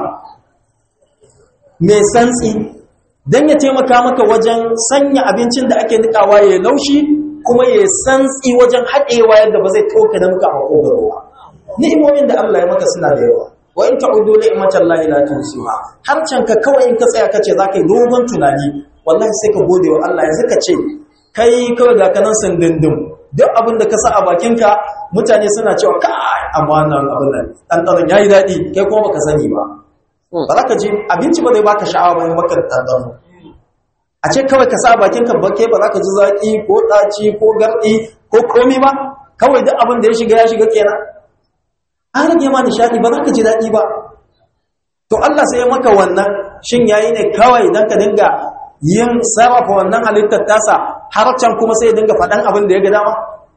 mai santsi don ya taimaka maka wajen sanya abincin da ake nikawa ya laushi kuma ya santsi wajen haɗewa yadda ba zai toka da muka makogaro ba ni'imomin da Allah ya maka suna da yawa wa in ta'udu ni'matan la ilaha illa harcen ka kawai in ka tsaya kace zaka yi dogon tunani wallahi sai ka gode wa Allah yanzu ka ce kai kawai ga kanan sandindin duk abin da ka sa a bakinka mutane suna cewa kai amma wannan abin nan ɗanɗanon ya yi daɗi kai kuma baka sani ba ba za ka ji abinci ba zai baka sha'awa ba maka ɗanɗano a ce kawai ka sa a bakinka bake ba za ka ji zaƙi ko ɗaci ko garɗi ko komi ba kawai duk abin da ya shiga ya shiga kenan an rage ma nishaɗi ba za ka ji daɗi ba to Allah sai ya maka wannan shin yayi ne kawai dan ka dinga yin sarrafa wannan halittar tasa har can kuma sai ya dinga faɗan abin da ya ga dama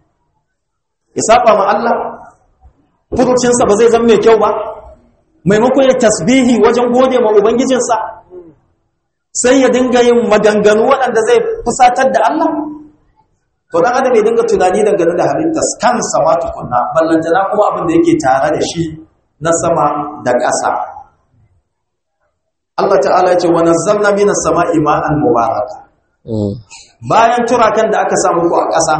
ya saba ma Allah furucinsa ba zai zama mai kyau ba maimakon ya tasbihi wajen gode ma ubangijinsa sai ya dinga yin maganganu waɗanda zai fusatar da Allah to dan adam ya dinga tunani dangane da halittar kansa ma tukunna ballantana kuma abin da yake tare da shi na sama da ƙasa Allah ta'ala ya ce wa nazzalna minas sama'i ma'an mubaraka bayan turakan da aka samu ku a ƙasa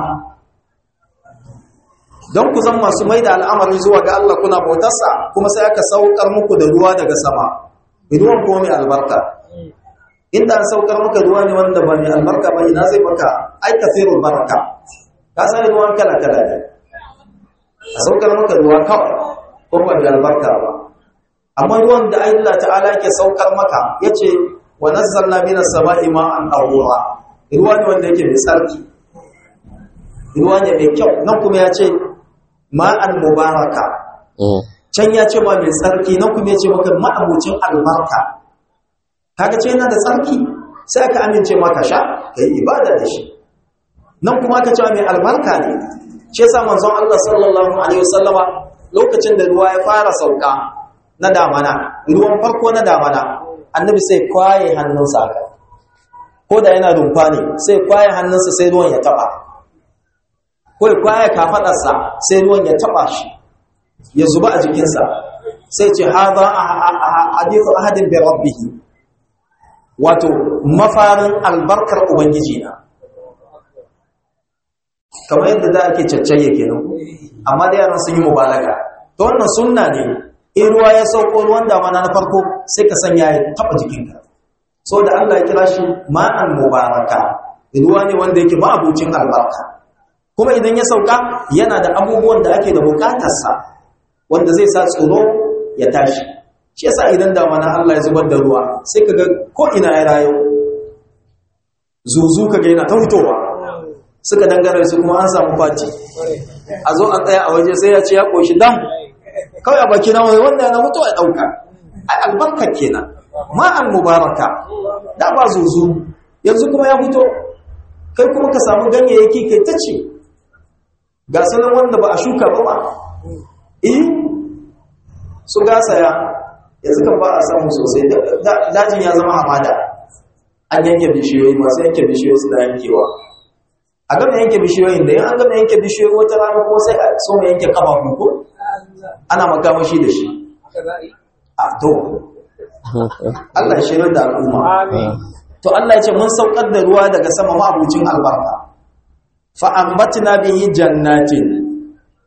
don ku zama masu mai da al'amari zuwa ga Allah kuna bautarsa kuma sai aka saukar muku da ruwa daga sama ruwan kuma mai albarka inda an saukar maka ruwa ne wanda ba mai albarka ba ina zai baka ai kasirul baraka ka san ruwan kala kala ne a saukar maka ruwa kawai ko ba da albarka ba amma ruwan da Allah ta'ala yake saukar maka yace wa nazzalna minas sama'i ma'an tahura ruwa ne wanda yake mai tsarki ruwa ne mai kyau nan kuma yace ma'an mubaraka can ya ce ma mai tsarki nan kuma yace maka ma'abucin albarka kaga ce yana da tsarki sai aka amince maka sha kai ibada da shi nan kuma aka ce mai albarka ne shi yasa manzon Allah sallallahu alaihi wasallama lokacin da ruwa ya fara sauka na damana ruwan farko na damana annabi sai kwaye hannunsa aka ko da yana rumfa ne sai kwaye hannunsa sai ruwan ya taba ko ya kwaye kafadarsa sai ruwan ya taba shi ya zuba a jikinsa sai ce hadha hadithu ahadin bi rabbih wato mafarin albarkar ubangiji na kamar yadda da ake caccaye kenan amma da yaran sun yi mubalaga to wannan sunna ne in ruwa ya sauko ruwan damana na farko sai ka sanya ya taba jikinka so da Allah ya kira shi ma'an mubaraka ruwa ne wanda yake ma'abucin albarka kuma idan ya sauka yana da abubuwan da ake da bukatarsa wanda zai sa tsoro ya tashi shi yasa idan damana Allah ya zubar da ruwa sai kaga ko ina ya rayu zuzu kaga yana ta fitowa suka dangare su kuma an samu faci a zo an tsaya a waje sai ya ce ya koshi dam kawai a baki na wani wanda yana mutuwa ya ɗauka ai albarka kenan ma'an mubaraka da ba zuzu yanzu kuma ya fito kai kuma ka samu ganyayyaki kai ta ce ga sanan wanda ba a shuka ba ba eh su gasa ya yanzu kan ba a samu sosai dajin ya zama hamada an yanke bishiyoyi masu yanke bishiyoyi suna yankewa a gama yanke bishiyoyin da yin an gama yanke bishiyoyi wata rana kuma sai a so mai yanke kafafu ko ana makamashi da shi a to Allah ya shirar da al'umma to Allah ya ce mun saukar da ruwa daga sama ma'abucin albarka fa ambatna bihi jannatin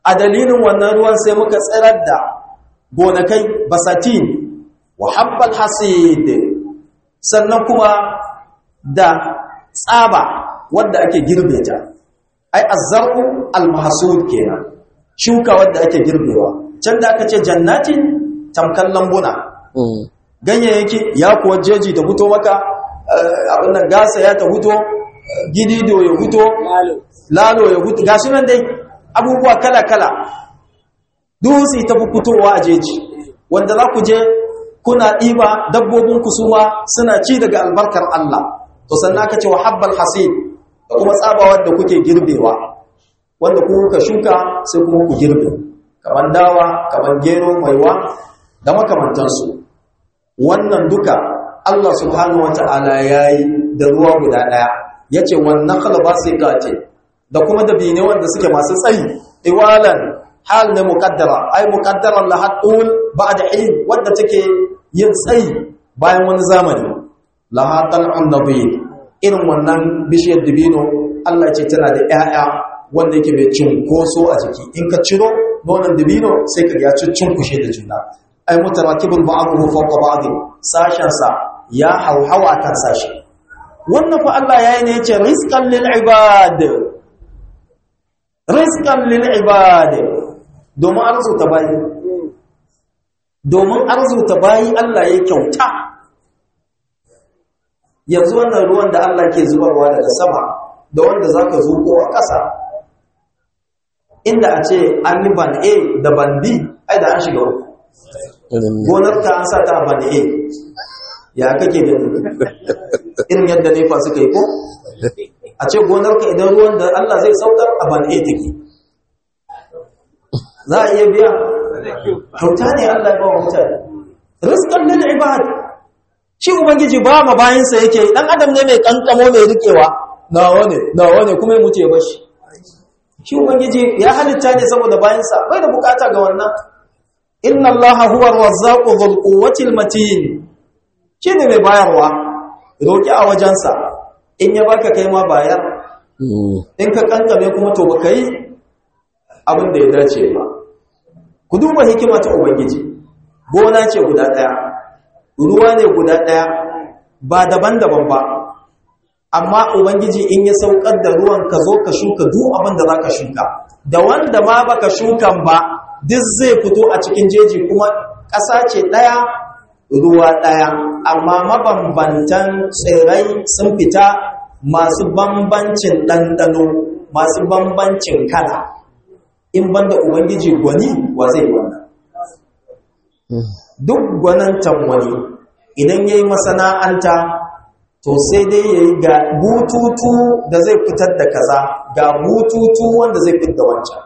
a dalilin wannan ruwan sai muka tsirar da gonakai basatin wa habbal hasid sannan kuma da tsaba wadda ake girbe ta ai azzar'u al-mahsud kenan shuka wadda ake girbewa can da aka ce jannatin tamkan lambuna ganyayyaki ya kuwa jeji da fito maka abin nan gasa ya ta fito gidido ya fito lalo ya fito gashi nan dai abubuwa kala-kala dutse ta fi fitowa a jeji wanda za ku je kuna ɗiba dabbobin kusuma suna ci daga albarkar Allah to sannan aka ce wa habbal hasid da kuma tsabawar da kuke girbewa wanda ku kuka shuka sai kuma ku girbe kamar dawa kamar gero maiwa da makamantansu wannan duka Allah subhanahu wata'ala yayi da ruwa guda daya yace wannan khalaba siqati da kuma da bine wanda suke masu tsayi iwalan hal ne muqaddara ai muqaddaran la hatul ba'da hin wanda take yin tsayi bayan wani zamani la hatal annabi irin wannan bishiyar dibino Allah ce tana da ƴaƴa wanda yake mai cinkoso a jiki in ka ciro nonon dibino sai ka ya cinkushe da juna ai mutarakibul ba'dahu fawqa ba'd sashen sa ya hauhawa kan sashi wannan fa Allah yayi ne yace rizqan lil ibad rizqan lil ibad domin arzuta bayi domin arzuta bayi Allah ya kyauta yanzu wannan ruwan da Allah ke zubarwa daga sama da wanda zaka zuko a ƙasa inda a ce an yi ban A da ban B ai da an shiga uku gonar ta an sa ta ban A ya kake gani irin yadda nefa suka yi ko a ce gonar ka idan ruwan da Allah zai saukar a ban A take za a iya biya kyauta ne Allah ya ba wa mutane rizqan lil ibad shi ubangiji ba ma bayansa yake dan adam ne mai kankamo mai rikewa nawa ne nawa ne kuma ya mutu ya bashi shi ubangiji ya halitta ne saboda bayansa bai da bukata ga wannan inna allaha huwa ar-razzaqu dhul quwwati al-matin shi ne mai bayarwa roki a wajensa in ya baka kai ma bayar in ka kankame kuma to baka yi abin da ya dace ba ku duba hikima ta ubangiji gona ce guda daya ruwa ne guda daya ba daban-daban ba amma ubangiji in ya saukar da ruwan ka zo ka shuka duk abin da zaka shuka da wanda ma baka shukan ba duk zai fito a cikin jeji kuma ƙasa ce daya ruwa daya amma mabambantan tsirrai sun fita masu bambancin ɗanɗano masu bambancin kala in banda ubangiji gwani wa zai wannan duk gwanantan wani idan ya yi masana'anta to sai dai ya yi ga bututu da zai fitar da kaza ga bututu wanda zai fitar da wancan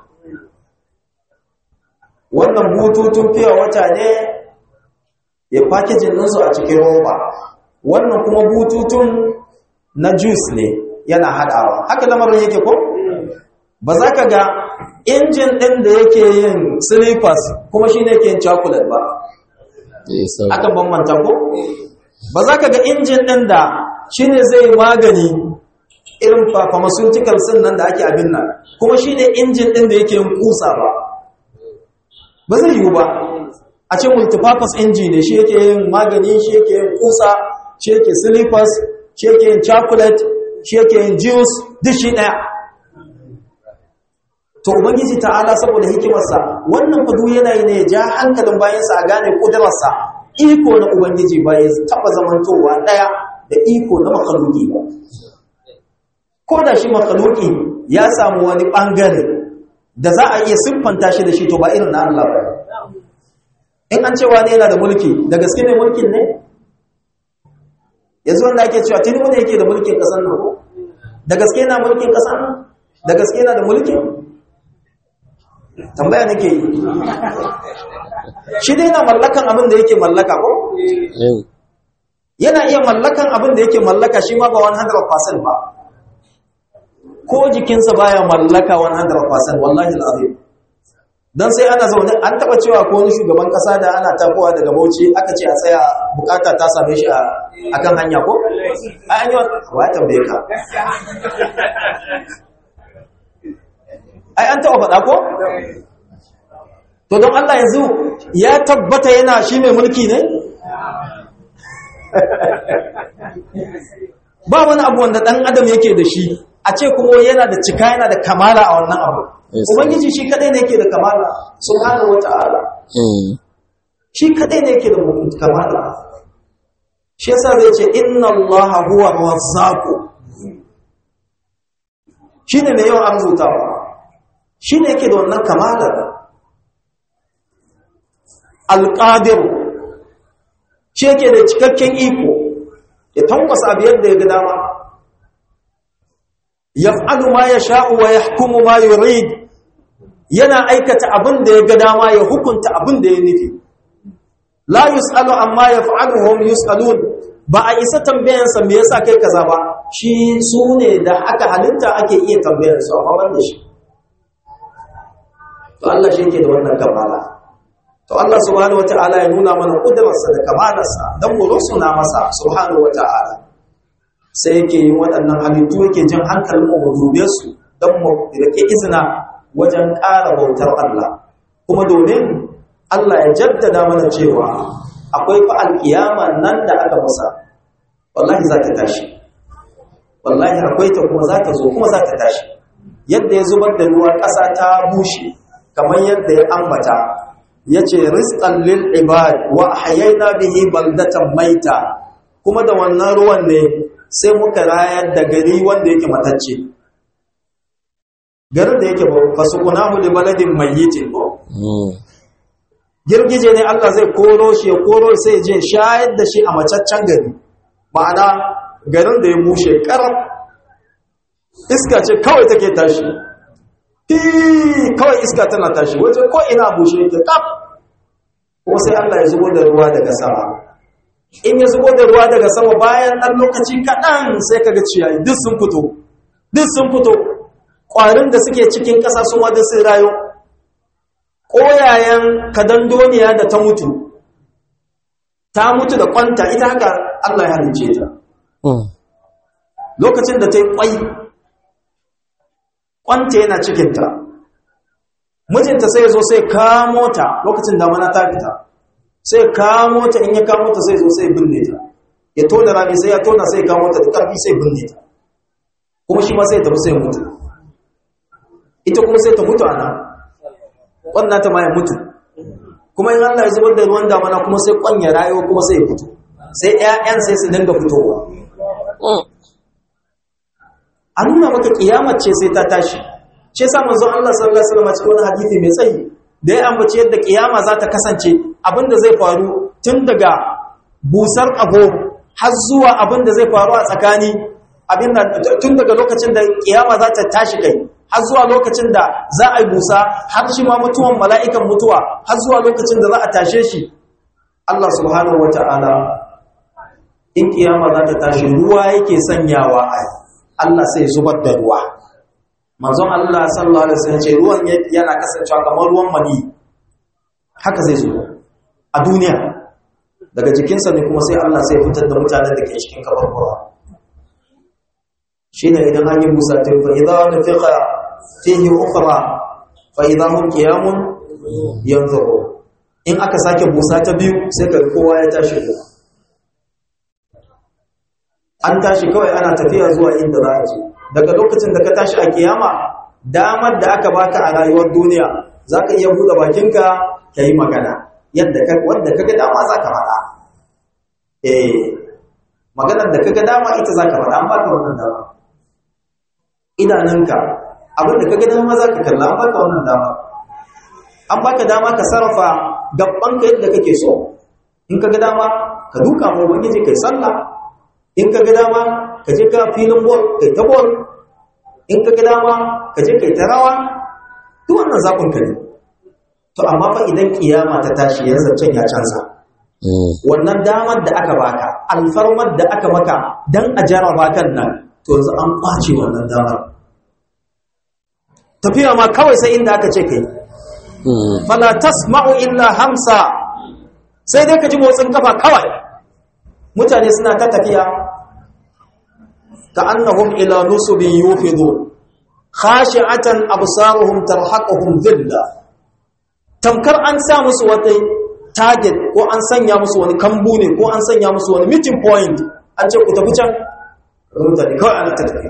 wannan bututun fiye wata ne ya fakijin ɗinsu a cikin roba wannan kuma bututun na juice ne yana haɗawa haka lamarin yake ko ba za ka ga injin ɗin da yake yin slippers kuma shi ne ke yin chocolate ba akan bambanta ko ba za ka ga injin ɗin da shi ne zai magani irin pharmaceutical sin nan da ake abin nan kuma shi ne injin ɗin da yake yin kusa ba ba zai yiwu ba a ce multipurpose engine ne shi yake yin magani shi yake yin kusa shi yake slippers shi yake yin chocolate shi yake yin juice duk shi ɗaya to ubangiji ta'ala saboda hikimarsa wannan fadu yana yi ne ya ja hankalin bayansa a gane kudurarsa iko na ubangiji ba ya taba zamantowa daya da iko na makaluki ba ko da shi makaluki ya samu wani bangare da za a iya siffanta shi da shi to ba irin na Allah ba in an cewa ne yana da mulki da gaske ne mulkin ne yanzu wanda ake cewa tuni wanda yake da mulkin kasar nan ko da gaske yana mulkin kasar nan da gaske yana da mulkin tambaya nake yi shi dai yana mallakan abin da yake mallaka ko yana iya mallakan abin da yake mallaka shi ma ba 100% ba ko jikinsa baya mallaka 100% wallahi alazim dan sai ana zaune an taba cewa ko wani shugaban kasa da ana tafowa daga Bauchi aka ce a tsaya bukata ta same shi a akan hanya ko ai an yi wa tambaye ka ai an taɓa faɗa ko to don Allah yanzu ya tabbata yana shi mai mulki ne ba wani abu wanda ɗan adam yake da shi a ce kuma yana da cika yana da kamala a wannan abu Yes. ubangiji shi kadai ne yake da kamala subhanahu wata'ala Mm. shi kadai ne yake da kamala shi yasa zai ce inna allaha huwa razzaqu shine mai yawan arzutawa shine yake da wannan kamala alqadir shi yake da cikakken iko ya tankwasa abu yadda ya ga dama yaf'alu ma yasha'u wa yahkumu ma yurid yana aikata abin da ya ga dama ya hukunta abin da ya nufi la yus'alu amma yaf'alu hum yus'alun ba a isa tambayansa me yasa kai kaza ba shi su ne da aka halitta ake iya tambayar su amma ban da shi to Allah shi yake da wannan kamala to Allah subhanahu wata'ala ya nuna mana kudrarsa da kamalarsa dan mu rusuna masa subhanahu wata'ala sai yake yin waɗannan halittu yake jin hankalin mu mu dube su dan mu rike izina wajen ƙara bautar Allah kuma domin Allah ya jaddada mana cewa akwai fa alkiyama nan da aka musa wallahi za ta tashi wallahi akwai ta kuma za ta zo kuma za ta tashi yadda ya zubar da ruwa ƙasa ta bushe kamar yadda ya ambata ya ce rizqan lil ibad wa ahyayna bihi baldatan maita kuma da wannan ruwan ne sai muka rayar da gari wanda yake matacce garin da yake fasukunahu li baladin mayyitin ko Mm. girgije ne Allah zai koro shi ya koro sai je shayar da shi a macaccen gari ma'ana garin da ya bushe karab iska ce kawai take tashi fi kawai iska tana tashi waje ko ina bushe yake kaf kuma sai Allah ya zubo da ruwa daga sama in ya zubo da ruwa daga sama bayan ɗan lokaci kaɗan sai kaga ciyayi duk sun fito duk sun fito ƙwarin da suke cikin ƙasa sun wadda sun rayu ƙoyayen kadandoniya da ta mutu ta mutu da kwanta ita haka Allah ya halice ta Mm. lokacin da ta yi ƙwai kwanta yana cikinta mijinta sai zo sai kamo ta lokacin damana ta fita sai kamo ta in ya kamo ta sai zo sai binne ta ya tona rami sai ya tona sai kamo ta da ƙarfi sai binne ta kuma shi ma sai tafi sai mutu ita kuma sai ta mutu a nan wannan ta ma ya mutu kuma in Allah ya zubar da ruwan damana kuma sai kwan ya rayo kuma sai ya fito sai ƴaƴan sai su dinga fitowa Mm. an nuna maka kiyamar ce sai ta tashi shi yasa manzon Allah sallallahu alaihi wasallam cikin wani hadisi mai tsayi da ya ambace yadda kiyama za ta kasance abinda zai faru tun daga busar abu har zuwa abinda zai faru a tsakani abinda tun daga lokacin da kiyama za ta tashi kai har zuwa lokacin da za a yi busa har shi ma mutuwan mala'ikan mutuwa har zuwa lokacin da za a tashe shi Allah subhanahu wata'ala in kiyama za ta tashi ruwa yake sanyawa a yi Allah sai zubar da ruwa manzon Allah sallallahu alaihi wasallam ce ruwan yana kasancewa kamar ruwan mani haka zai zo a duniya daga jikinsa ne kuma sai Allah sai fitar da mutanen da ke cikin kabarkura shine idan an yi busa ta fa idza nufiqa fihi ukhra fa idza hum qiyamun yanzuru in aka sake busa ta biyu sai ka kowa ya tashi ko an tashi kawai ana tafiya zuwa inda za a je daga lokacin da ka tashi a kiyama damar da aka baka a rayuwar duniya za ka iya buɗe bakinka ka yi magana yadda ka wanda ka ga dama za ka faɗa eh maganar da ka ga dama ita za ka faɗa an baka wannan dama idanunka abin da ka ga dama za ka kalla an baka wannan dama an baka dama ka sarrafa gabanka yadda kake so in ka ga dama ka duka mu ubangiji kai sallah in ka ga dama ka je ka filin bol kai ta bol in ka ga dama ka je kai ta rawa duk wannan zaɓin ka ne to amma fa idan kiyama ta tashi yanzu can ya canza wannan damar da aka baka alfarmar da aka maka dan a jaraba kan nan to yanzu an kwace wannan damar tafiya ma kawai sai inda aka ce kai fala tasma'u illa hamsa sai dai ka ji motsin kafa kawai mutane suna ta tafiya ka annahum ila nusubin yufidu khashi'atan absaruhum tarhaquhum dhilla tamkar an sa musu wata target ko an sanya musu wani kambu ne ko an sanya musu wani meeting point an ce ku tafi can mutane kawai ana ta tafiya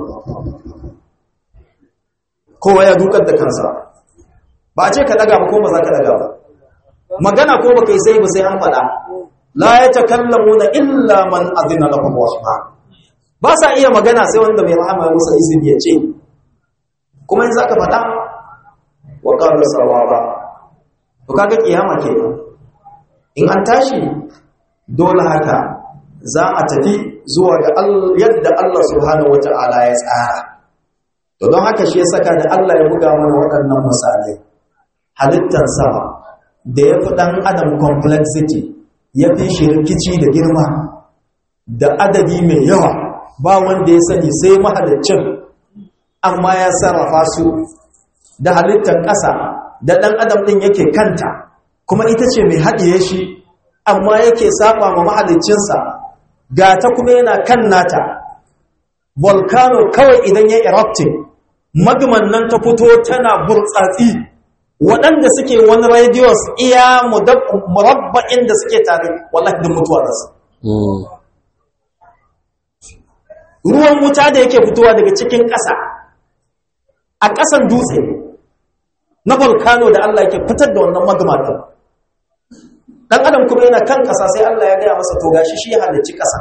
kowa ya dukar da kansa ba a ce ka daga ba ko ba za ka daga ba magana ko ba kai sai ba sai an faɗa la ya takallamuna illa man azina lahu rahman ba sa iya magana sai wanda mai rahama ya musa izini ya ce kuma in zaka faɗa wa qalu sawaba to kaga kiyama kenan in an tashi dole haka za a tafi zuwa ga yadda Allah subhanahu wata'ala ya tsara to don haka shi ya saka da Allah ya buga mana waɗannan misalai halittar sama da ya fi ɗan adam complexity ya fi shi rikici da girma da adadi mai yawa ba wanda ya sani sai mahaliccin amma ya sarrafa su da halittar ƙasa da ɗan adam ɗin yake kanta kuma ita ce mai haɗiye shi amma yake saba ma mahaliccinsa ga ta kuma yana kan nata volcano kawai idan ya erupting magman nan ta fito tana burtsatsi waɗanda suke wani radius iya murabba'in da suke tare wallahi din mutuwa da su ruwan wuta da yake fitowa daga cikin ƙasa a ƙasan dutse na volcano da Allah yake fitar da wannan magma din dan adam kuma yana kan ƙasa sai Allah ya gaya masa to gashi shi ya halicci ƙasa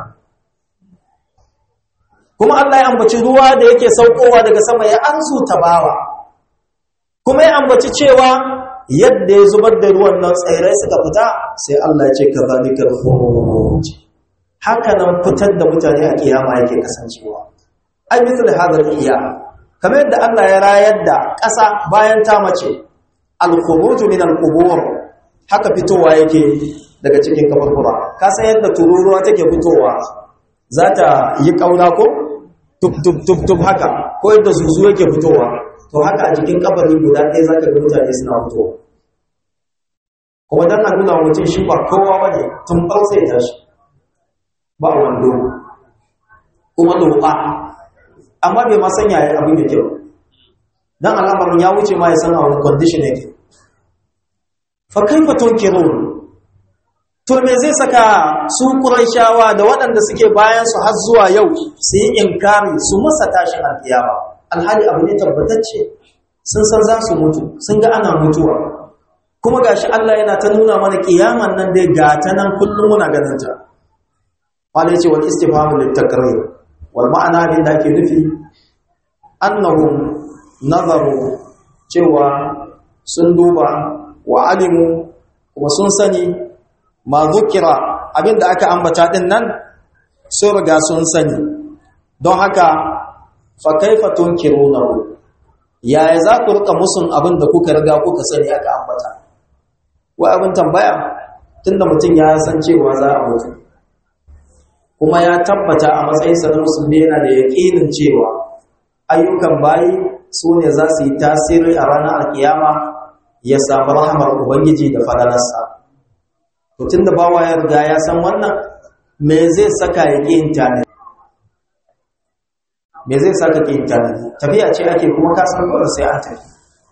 kuma Allah ya ambaci ruwa da yake saukowa daga sama ya ansu tabawa kuma ya ambaci cewa yadda ya zubar da ruwan nan tsairai suka fita sai Allah ya ce kazalikal khuruj haka nan fitar da mutane a kiyama yake kasancewa ai misal hadal qiyam kamar yadda Allah ya rayar da ƙasa bayan ta mace al khuruj min al qubur haka fitowa yake daga cikin kaburbura ka san yadda tururuwa take fitowa za ta yi kauna ko tub tub tub tub haka ko yadda zuzu yake fitowa to haka a jikin kabari guda ɗaya za ka ga mutane suna fitowa kuma don a nuna mutum shi ba kowa ba ne tun ɓarsa ya tashi ba wando kuma loɓa amma bai ma sanya ya abin da kyau don al'amarin ya wuce ma ya san a wani condition yake fa kaifa tunkirun to me zai saka su Qurayshawa da waɗanda suke bayan su har zuwa yau su yi inkari su masa tashin alkiyama alhali abu ne tabbatacce sun san za su mutu sun ga ana mutuwa kuma gashi Allah yana ta nuna mana kiyaman nan dai ga ta nan kullum muna ganin ta wala yace wal istifhamu lit takrir wal ma'ana bin da ke nufi annahum nazaru cewa sun duba wa alimu kuma sun sani ma zukira abinda aka ambata din nan sun riga sun sani don haka fa kaifa tunkirunahu yaya za ku rika musun abin da kuka riga kuka sani aka ambata wai abin tambaya tunda mutum ya san cewa za a mutu kuma ya tabbata a matsayinsa na musulmi yana da yaƙinin cewa ayyukan bayi su ne za su yi tasiri a ranar alkiyama ya samu rahamar ubangiji da fadalarsa mutum da bawa ya riga ya san wannan me zai saka ya ƙi intanet me zai saka ƙi intanet tafiya ce ake kuma kasan dole sai an tafi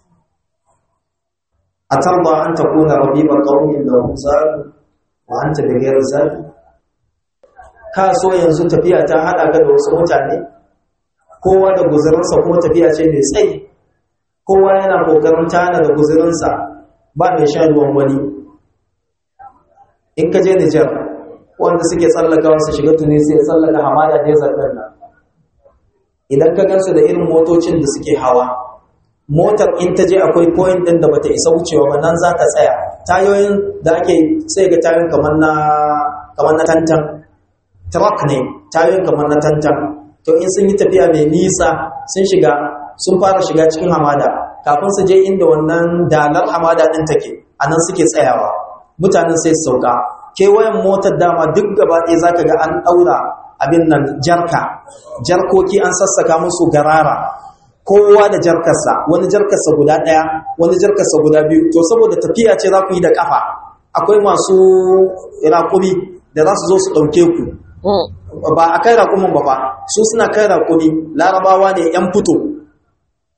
a tarba an ta kuna rabibar ƙaunin da zaru wa an ta bigayar zaru ka so yanzu tafiya ta haɗa ka da wasu mutane kowa da guzurinsa kuma tafiya ce mai tsayi kowa yana ƙoƙarin tana da guzurinsa ba mai sha ruwan wani in ka je Nijar wanda suke tsallakawa su shiga Tunisia tsallaka hamada desert din nan idan ka gansu da irin motocin da suke hawa motar in ta je akwai point din da bata isa wucewa ba nan za ta tsaya tayoyin da ake sai ga tayoyin kamar na kamar na tantan truck ne tayoyin kamar na tantan to in sun yi tafiya mai nisa sun shiga sun fara shiga cikin hamada kafin su je inda wannan dalar hamada din take anan suke tsayawa mutanen sai su sauka kewayen motar dama duk gaba ɗaya za ka ga an ɗaura abin nan jarka jarkoki an sassaka musu garara kowa da jarkarsa wani jarkarsa guda ɗaya wani jarkarsa guda biyu to saboda tafiya ce za ku yi da ƙafa akwai masu raƙumi da za su zo su ɗauke ku ba a kai raƙumin ba fa su suna kai raƙumi larabawa ne ‘yan fito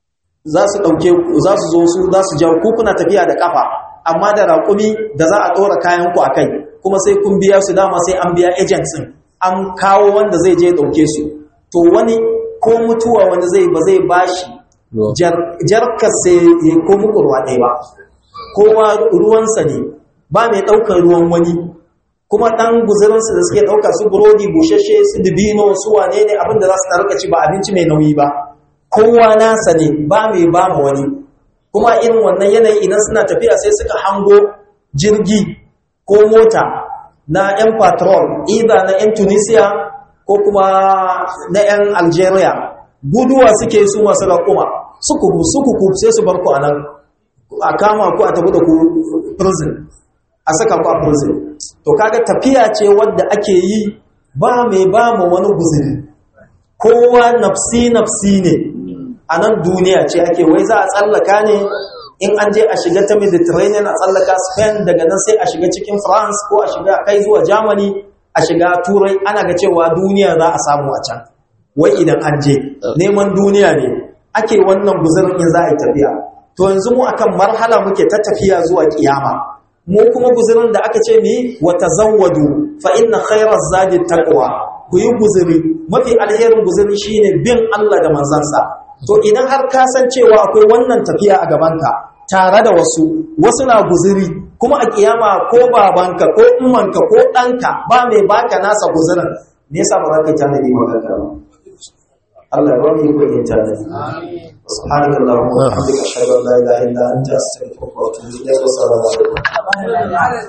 za su ɗauke za su zo su za su jawo kuna tafiya da ƙafa amma da raƙumi da za a ɗora kayan ku a kai kuma sai kun biya su dama sai an biya agents ɗin an kawo wanda zai je ɗauke su to wani ko mutuwa wani zai ba zai bashi jarkar sai ya ko muku ruwa ɗaya ba kowa ruwansa ne ba mai ɗaukar ruwan wani kuma ɗan guzurinsu da suke ɗauka su burodi bushashe su dubino su wane ne abin da za su tarka ci ba abinci mai nauyi ba kowa nasa ne ba mai ba ma wani kuma irin wannan yanayi idan suna tafiya sai suka hango jirgi ko mota na 'yan patrol either na 'yan tunisia ko kuma na 'yan algeria guduwa suke su masu raƙuma suku suku sai su bar ku a nan a kama ku a tafi da ku prison a saka ku a prison to kaga tafiya ce wadda ake yi ba mai ba mu wani guzuri kowa nafsi nafsi ne a nan duniya ce ake wai za a tsallaka ne in an je a shiga ta mediterranean a tsallaka spain daga nan sai a shiga cikin france ko a shiga kai zuwa germany a shiga turai ana ga cewa duniya za a samu a can wai idan an je neman duniya ne ake wannan guzurin in za a yi tafiya to yanzu mu akan marhala muke ta tafiya zuwa kiyama mu kuma guzurin da aka ce ni wa tazawwadu fa inna khayra zadi taqwa ku yi guzuri mafi alherin guzuri shine bin Allah da manzansa to idan har ka san cewa akwai wannan tafiya a gabanka tare da wasu wasu na guzuri kuma a kiyama ko babanka ko ummanka ko ɗanka ba mai baka nasa guzurin me yasa ba za ka yi tanadi ma kanka ba Allah ya ba mu ikon yin tanadi سبحانك اللهم وبحمدك اشهد ان لا اله الا انت استغفرك واتوب اليك والسلام عليكم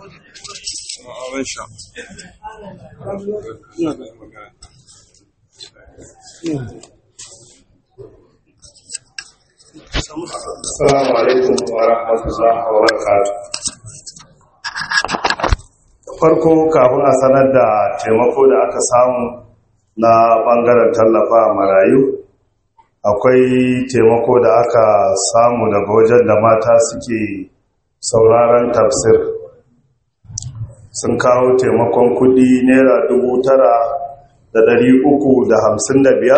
Assalamu alaikum wa rahmatullahi wa barakatuh. Farko kafin a sanar da taimako da aka samu na bangaren tallafa marayu, akwai taimako da aka samu daga wajen da mata suke sauraron tafsir. Sun kawo taimakon kudi naira dubu tara da dari uku da hamsin da biyar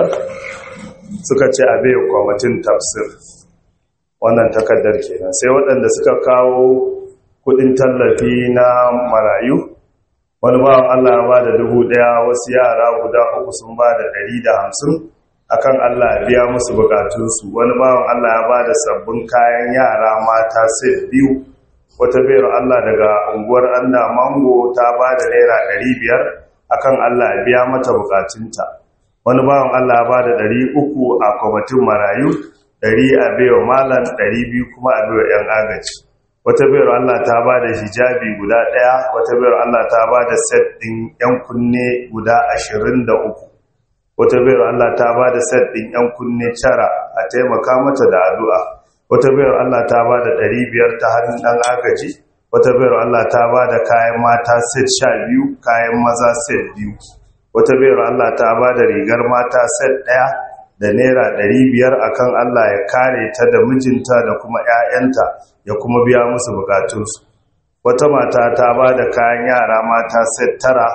suka ce a bai kwamitin tafsir. wannan takardar kenan sai waɗanda suka kawo kudin tallafi na marayu wani bawan Allah ya ba da dubu ɗaya wasu yara guda uku sun ba da ɗari da hamsin akan Allah ya biya musu bukatunsu wani bawan Allah ya ba da sabbin kayan yara mata set biyu wata bayar Allah daga unguwar anda mango ta ba da naira ɗari biyar akan Allah ya biya mata bukatunta wani bawan Allah ya ba da ɗari uku a kwamitin marayu ɗari a baiwa malam ɗari biyu kuma a baiwa 'yan agaji wata bayar Allah ta ba da hijabi guda ɗaya wata bayar Allah ta ba da set ɗin 'yan kunne guda ashirin da uku wata bayar Allah ta ba da set ɗin 'yan kunne tara a taimaka mata da addu'a wata bayar Allah ta ba da ɗari biyar ta hannun ɗan agaji wata bayar Allah ta ba da kayan mata set sha biyu kayan maza set biyu wata bayar Allah ta ba da rigar mata set ɗaya da naira ɗari biyar akan Allah ya kare ta da mijinta da kuma 'ya'yanta ya kuma biya musu bukatunsu wata mata ta ba da kayan yara mata set tara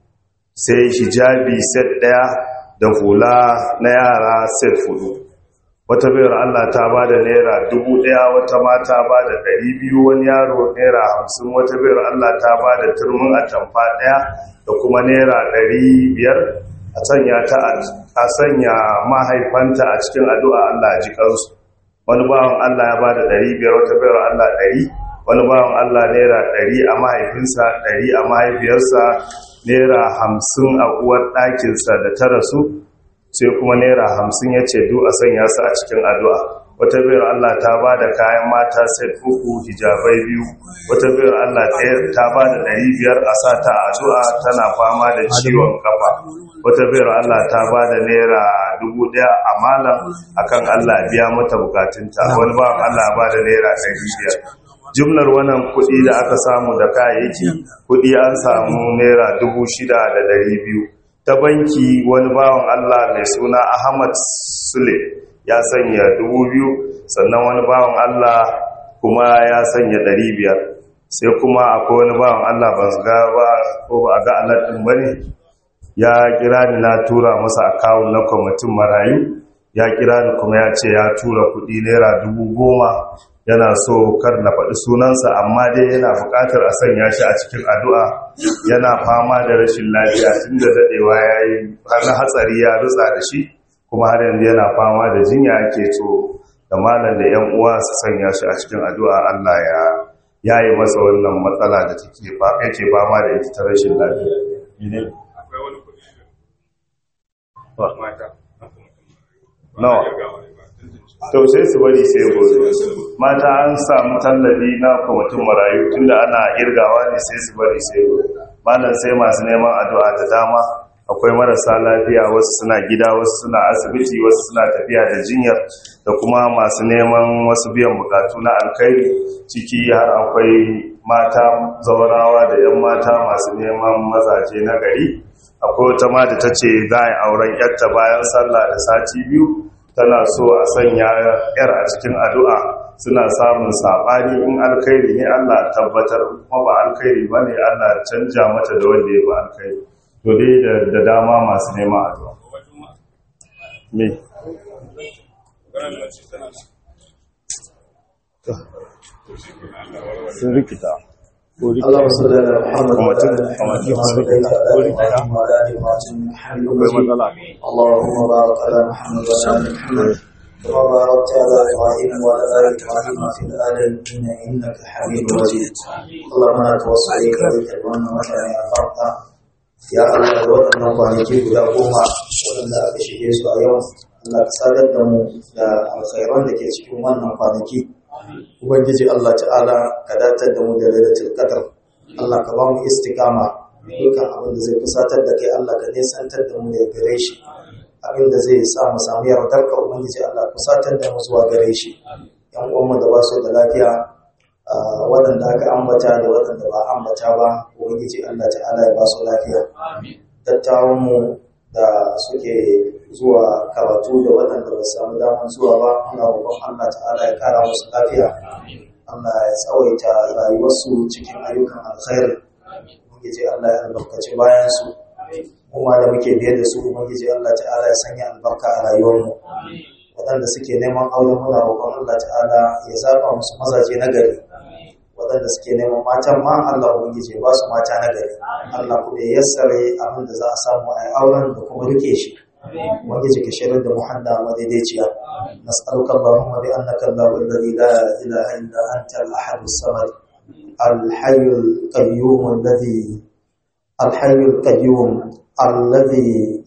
sai hijabi set ɗaya da hula na yara set fudu wata bayar Allah ta ba da naira dubu ɗaya wata mata ba da ɗari biyu wani yaro naira hamsin wata bayar Allah ta ba da turmin atamfa ɗaya da kuma naira ɗari biyar a sanya ta a sanya mahaifanta a cikin addu'a Allah ji kansu wani bawan Allah ya bada ɗari biyar wata bayar Allah ɗari wani bawan Allah naira ɗari a mahaifinsa ɗari a mahaifiyarsa naira hamsin a uwar ɗakinsa da ta rasu sai kuma naira hamsin ya ce du a sanya su a cikin addu'a wata bayar Allah ta ba da kayan mata set uku hijabai biyu wata bayar Allah ta ba da ɗari biyar a sa ta addu'a tana fama da ciwon kafa wata bayar Allah ta ba da naira dubu ɗaya a malam akan Allah biya mata bukatunta wani ba Allah ba da naira ɗari biyar jumlar wannan kuɗi da aka samu da kayayyaki kuɗi an samu naira dubu shida da ɗari biyu ta banki wani bawan Allah mai suna Ahmad Sule ya sanya dubu biyu sannan wani bawan Allah kuma ya sanya ɗari biyar sai kuma akwai wani bawan Allah ba ga ba ko ba a ga alaɗin ba ne ya kira ni na tura masa akawun na kwamitin marayu ya kira ni kuma ya ce ya tura kuɗi naira dubu goma yana so kar na faɗi sunansa amma dai yana buƙatar a sanya shi a cikin addu'a yana fama da rashin lafiya tun da daɗewa ya yi har hatsari ya rutsa da shi kuma har yanzu yana fama da jinya ake so da malam da yan uwa su sanya shi a cikin addu'a Allah ya yayi masa wannan matsala da take ba yake fama da ita ta rashin lafiya ne nawa to sai su bari sai gobe mata an samu tallafi na kwamitin marayu tunda ana irgawa ne sai su bari sai gobe malam sai masu neman addu'a da dama akwai marasa lafiya wasu suna gida wasu suna asibiti wasu suna tafiya da jinyar da kuma masu neman wasu biyan bukatu na alkhairi ciki har akwai mata zaurawa da 'yan mata masu neman mazaje na gari akwai wata ma da ta ce za a yi auren yarta bayan sallah da sati biyu tana so a sanya yar a cikin addu'a suna samun saɓani in alkhairi ne allah tabbatar kuma ba alkhairi ba ne allah canja mata da wanda ya ba alkhairi to dai da dama masu neman addu'a me sun rikita اللهم صل على محمد kuma tun وعلى kuma آل tun sun محمد rikita ko rikita وعلى آل محمد حميد akwai مجيد matsala اللهم بارك على محمد وعلى آل محمد كما باركت على إبراهيم وعلى آل إبراهيم في العالمين إنك حميد مجيد اللهم لا توصل إليك بك وأن مكان أفرط يا الله waɗannan kwanaki guda goma waɗanda aka shige su a yau Allah ka sadar da mu da alkhairan da ke cikin wannan kwanaki Ubangiji Allah ta'ala ka datar da mu da lailatul qadr Allah ka ba mu istiqama dukkan abin da zai fusatar da kai Allah ka nisantar da mu da gare shi abin da zai sa mu samu yardar ka Ubangiji Allah fusatar da mu zuwa gare shi yan uwanmu da ba su da lafiya ah, waɗanda aka ambata da waɗanda ba ambata ba Ubangiji Allah ta'ala ya ba su lafiya dattawan mu da suke zuwa karatu da waɗanda ba su samu damar zuwa ba muna roƙon Allah ta'ala ya kara musu lafiya Allah ya tsawaita rayuwarsu cikin ayyukan alkhairi ubangiji Allah ya albarkaci bayan su kuma da muke biye da su ubangiji Allah ta'ala ya sanya albarka a rayuwarmu waɗanda suke neman auren muna roƙon Allah ta'ala ya zaba musu mazaje na gari waɗanda suke neman matan ma Allah ubangiji ba su mata na gari Allah kuma ya yassare abin da za a samu a auren da kuma rike shi ubangiji ka shirin da muhanda madaidaiciya nas'aluka allahumma bi annaka allahu alladhi la ilaha illa anta al-ahad as-samad al-hayy al-qayyum alladhi الحي القيوم الذي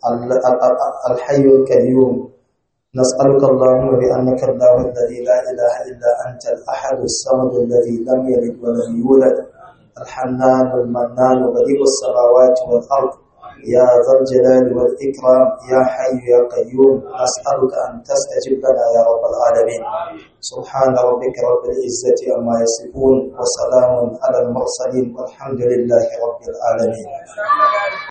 الحي القيوم نسألك اللهم بأنك الله الذي لا إله إلا أنت الأحد الصمد الذي لم يلد ولم يولد الحنان المنان بديع السماوات والأرض يا ذا الجلال والإكرام يا حي يا قيوم نسألك أن تستجب لنا يا رب العالمين سبحان ربك رب العزة عما يصفون وسلام على المرسلين والحمد لله رب العالمين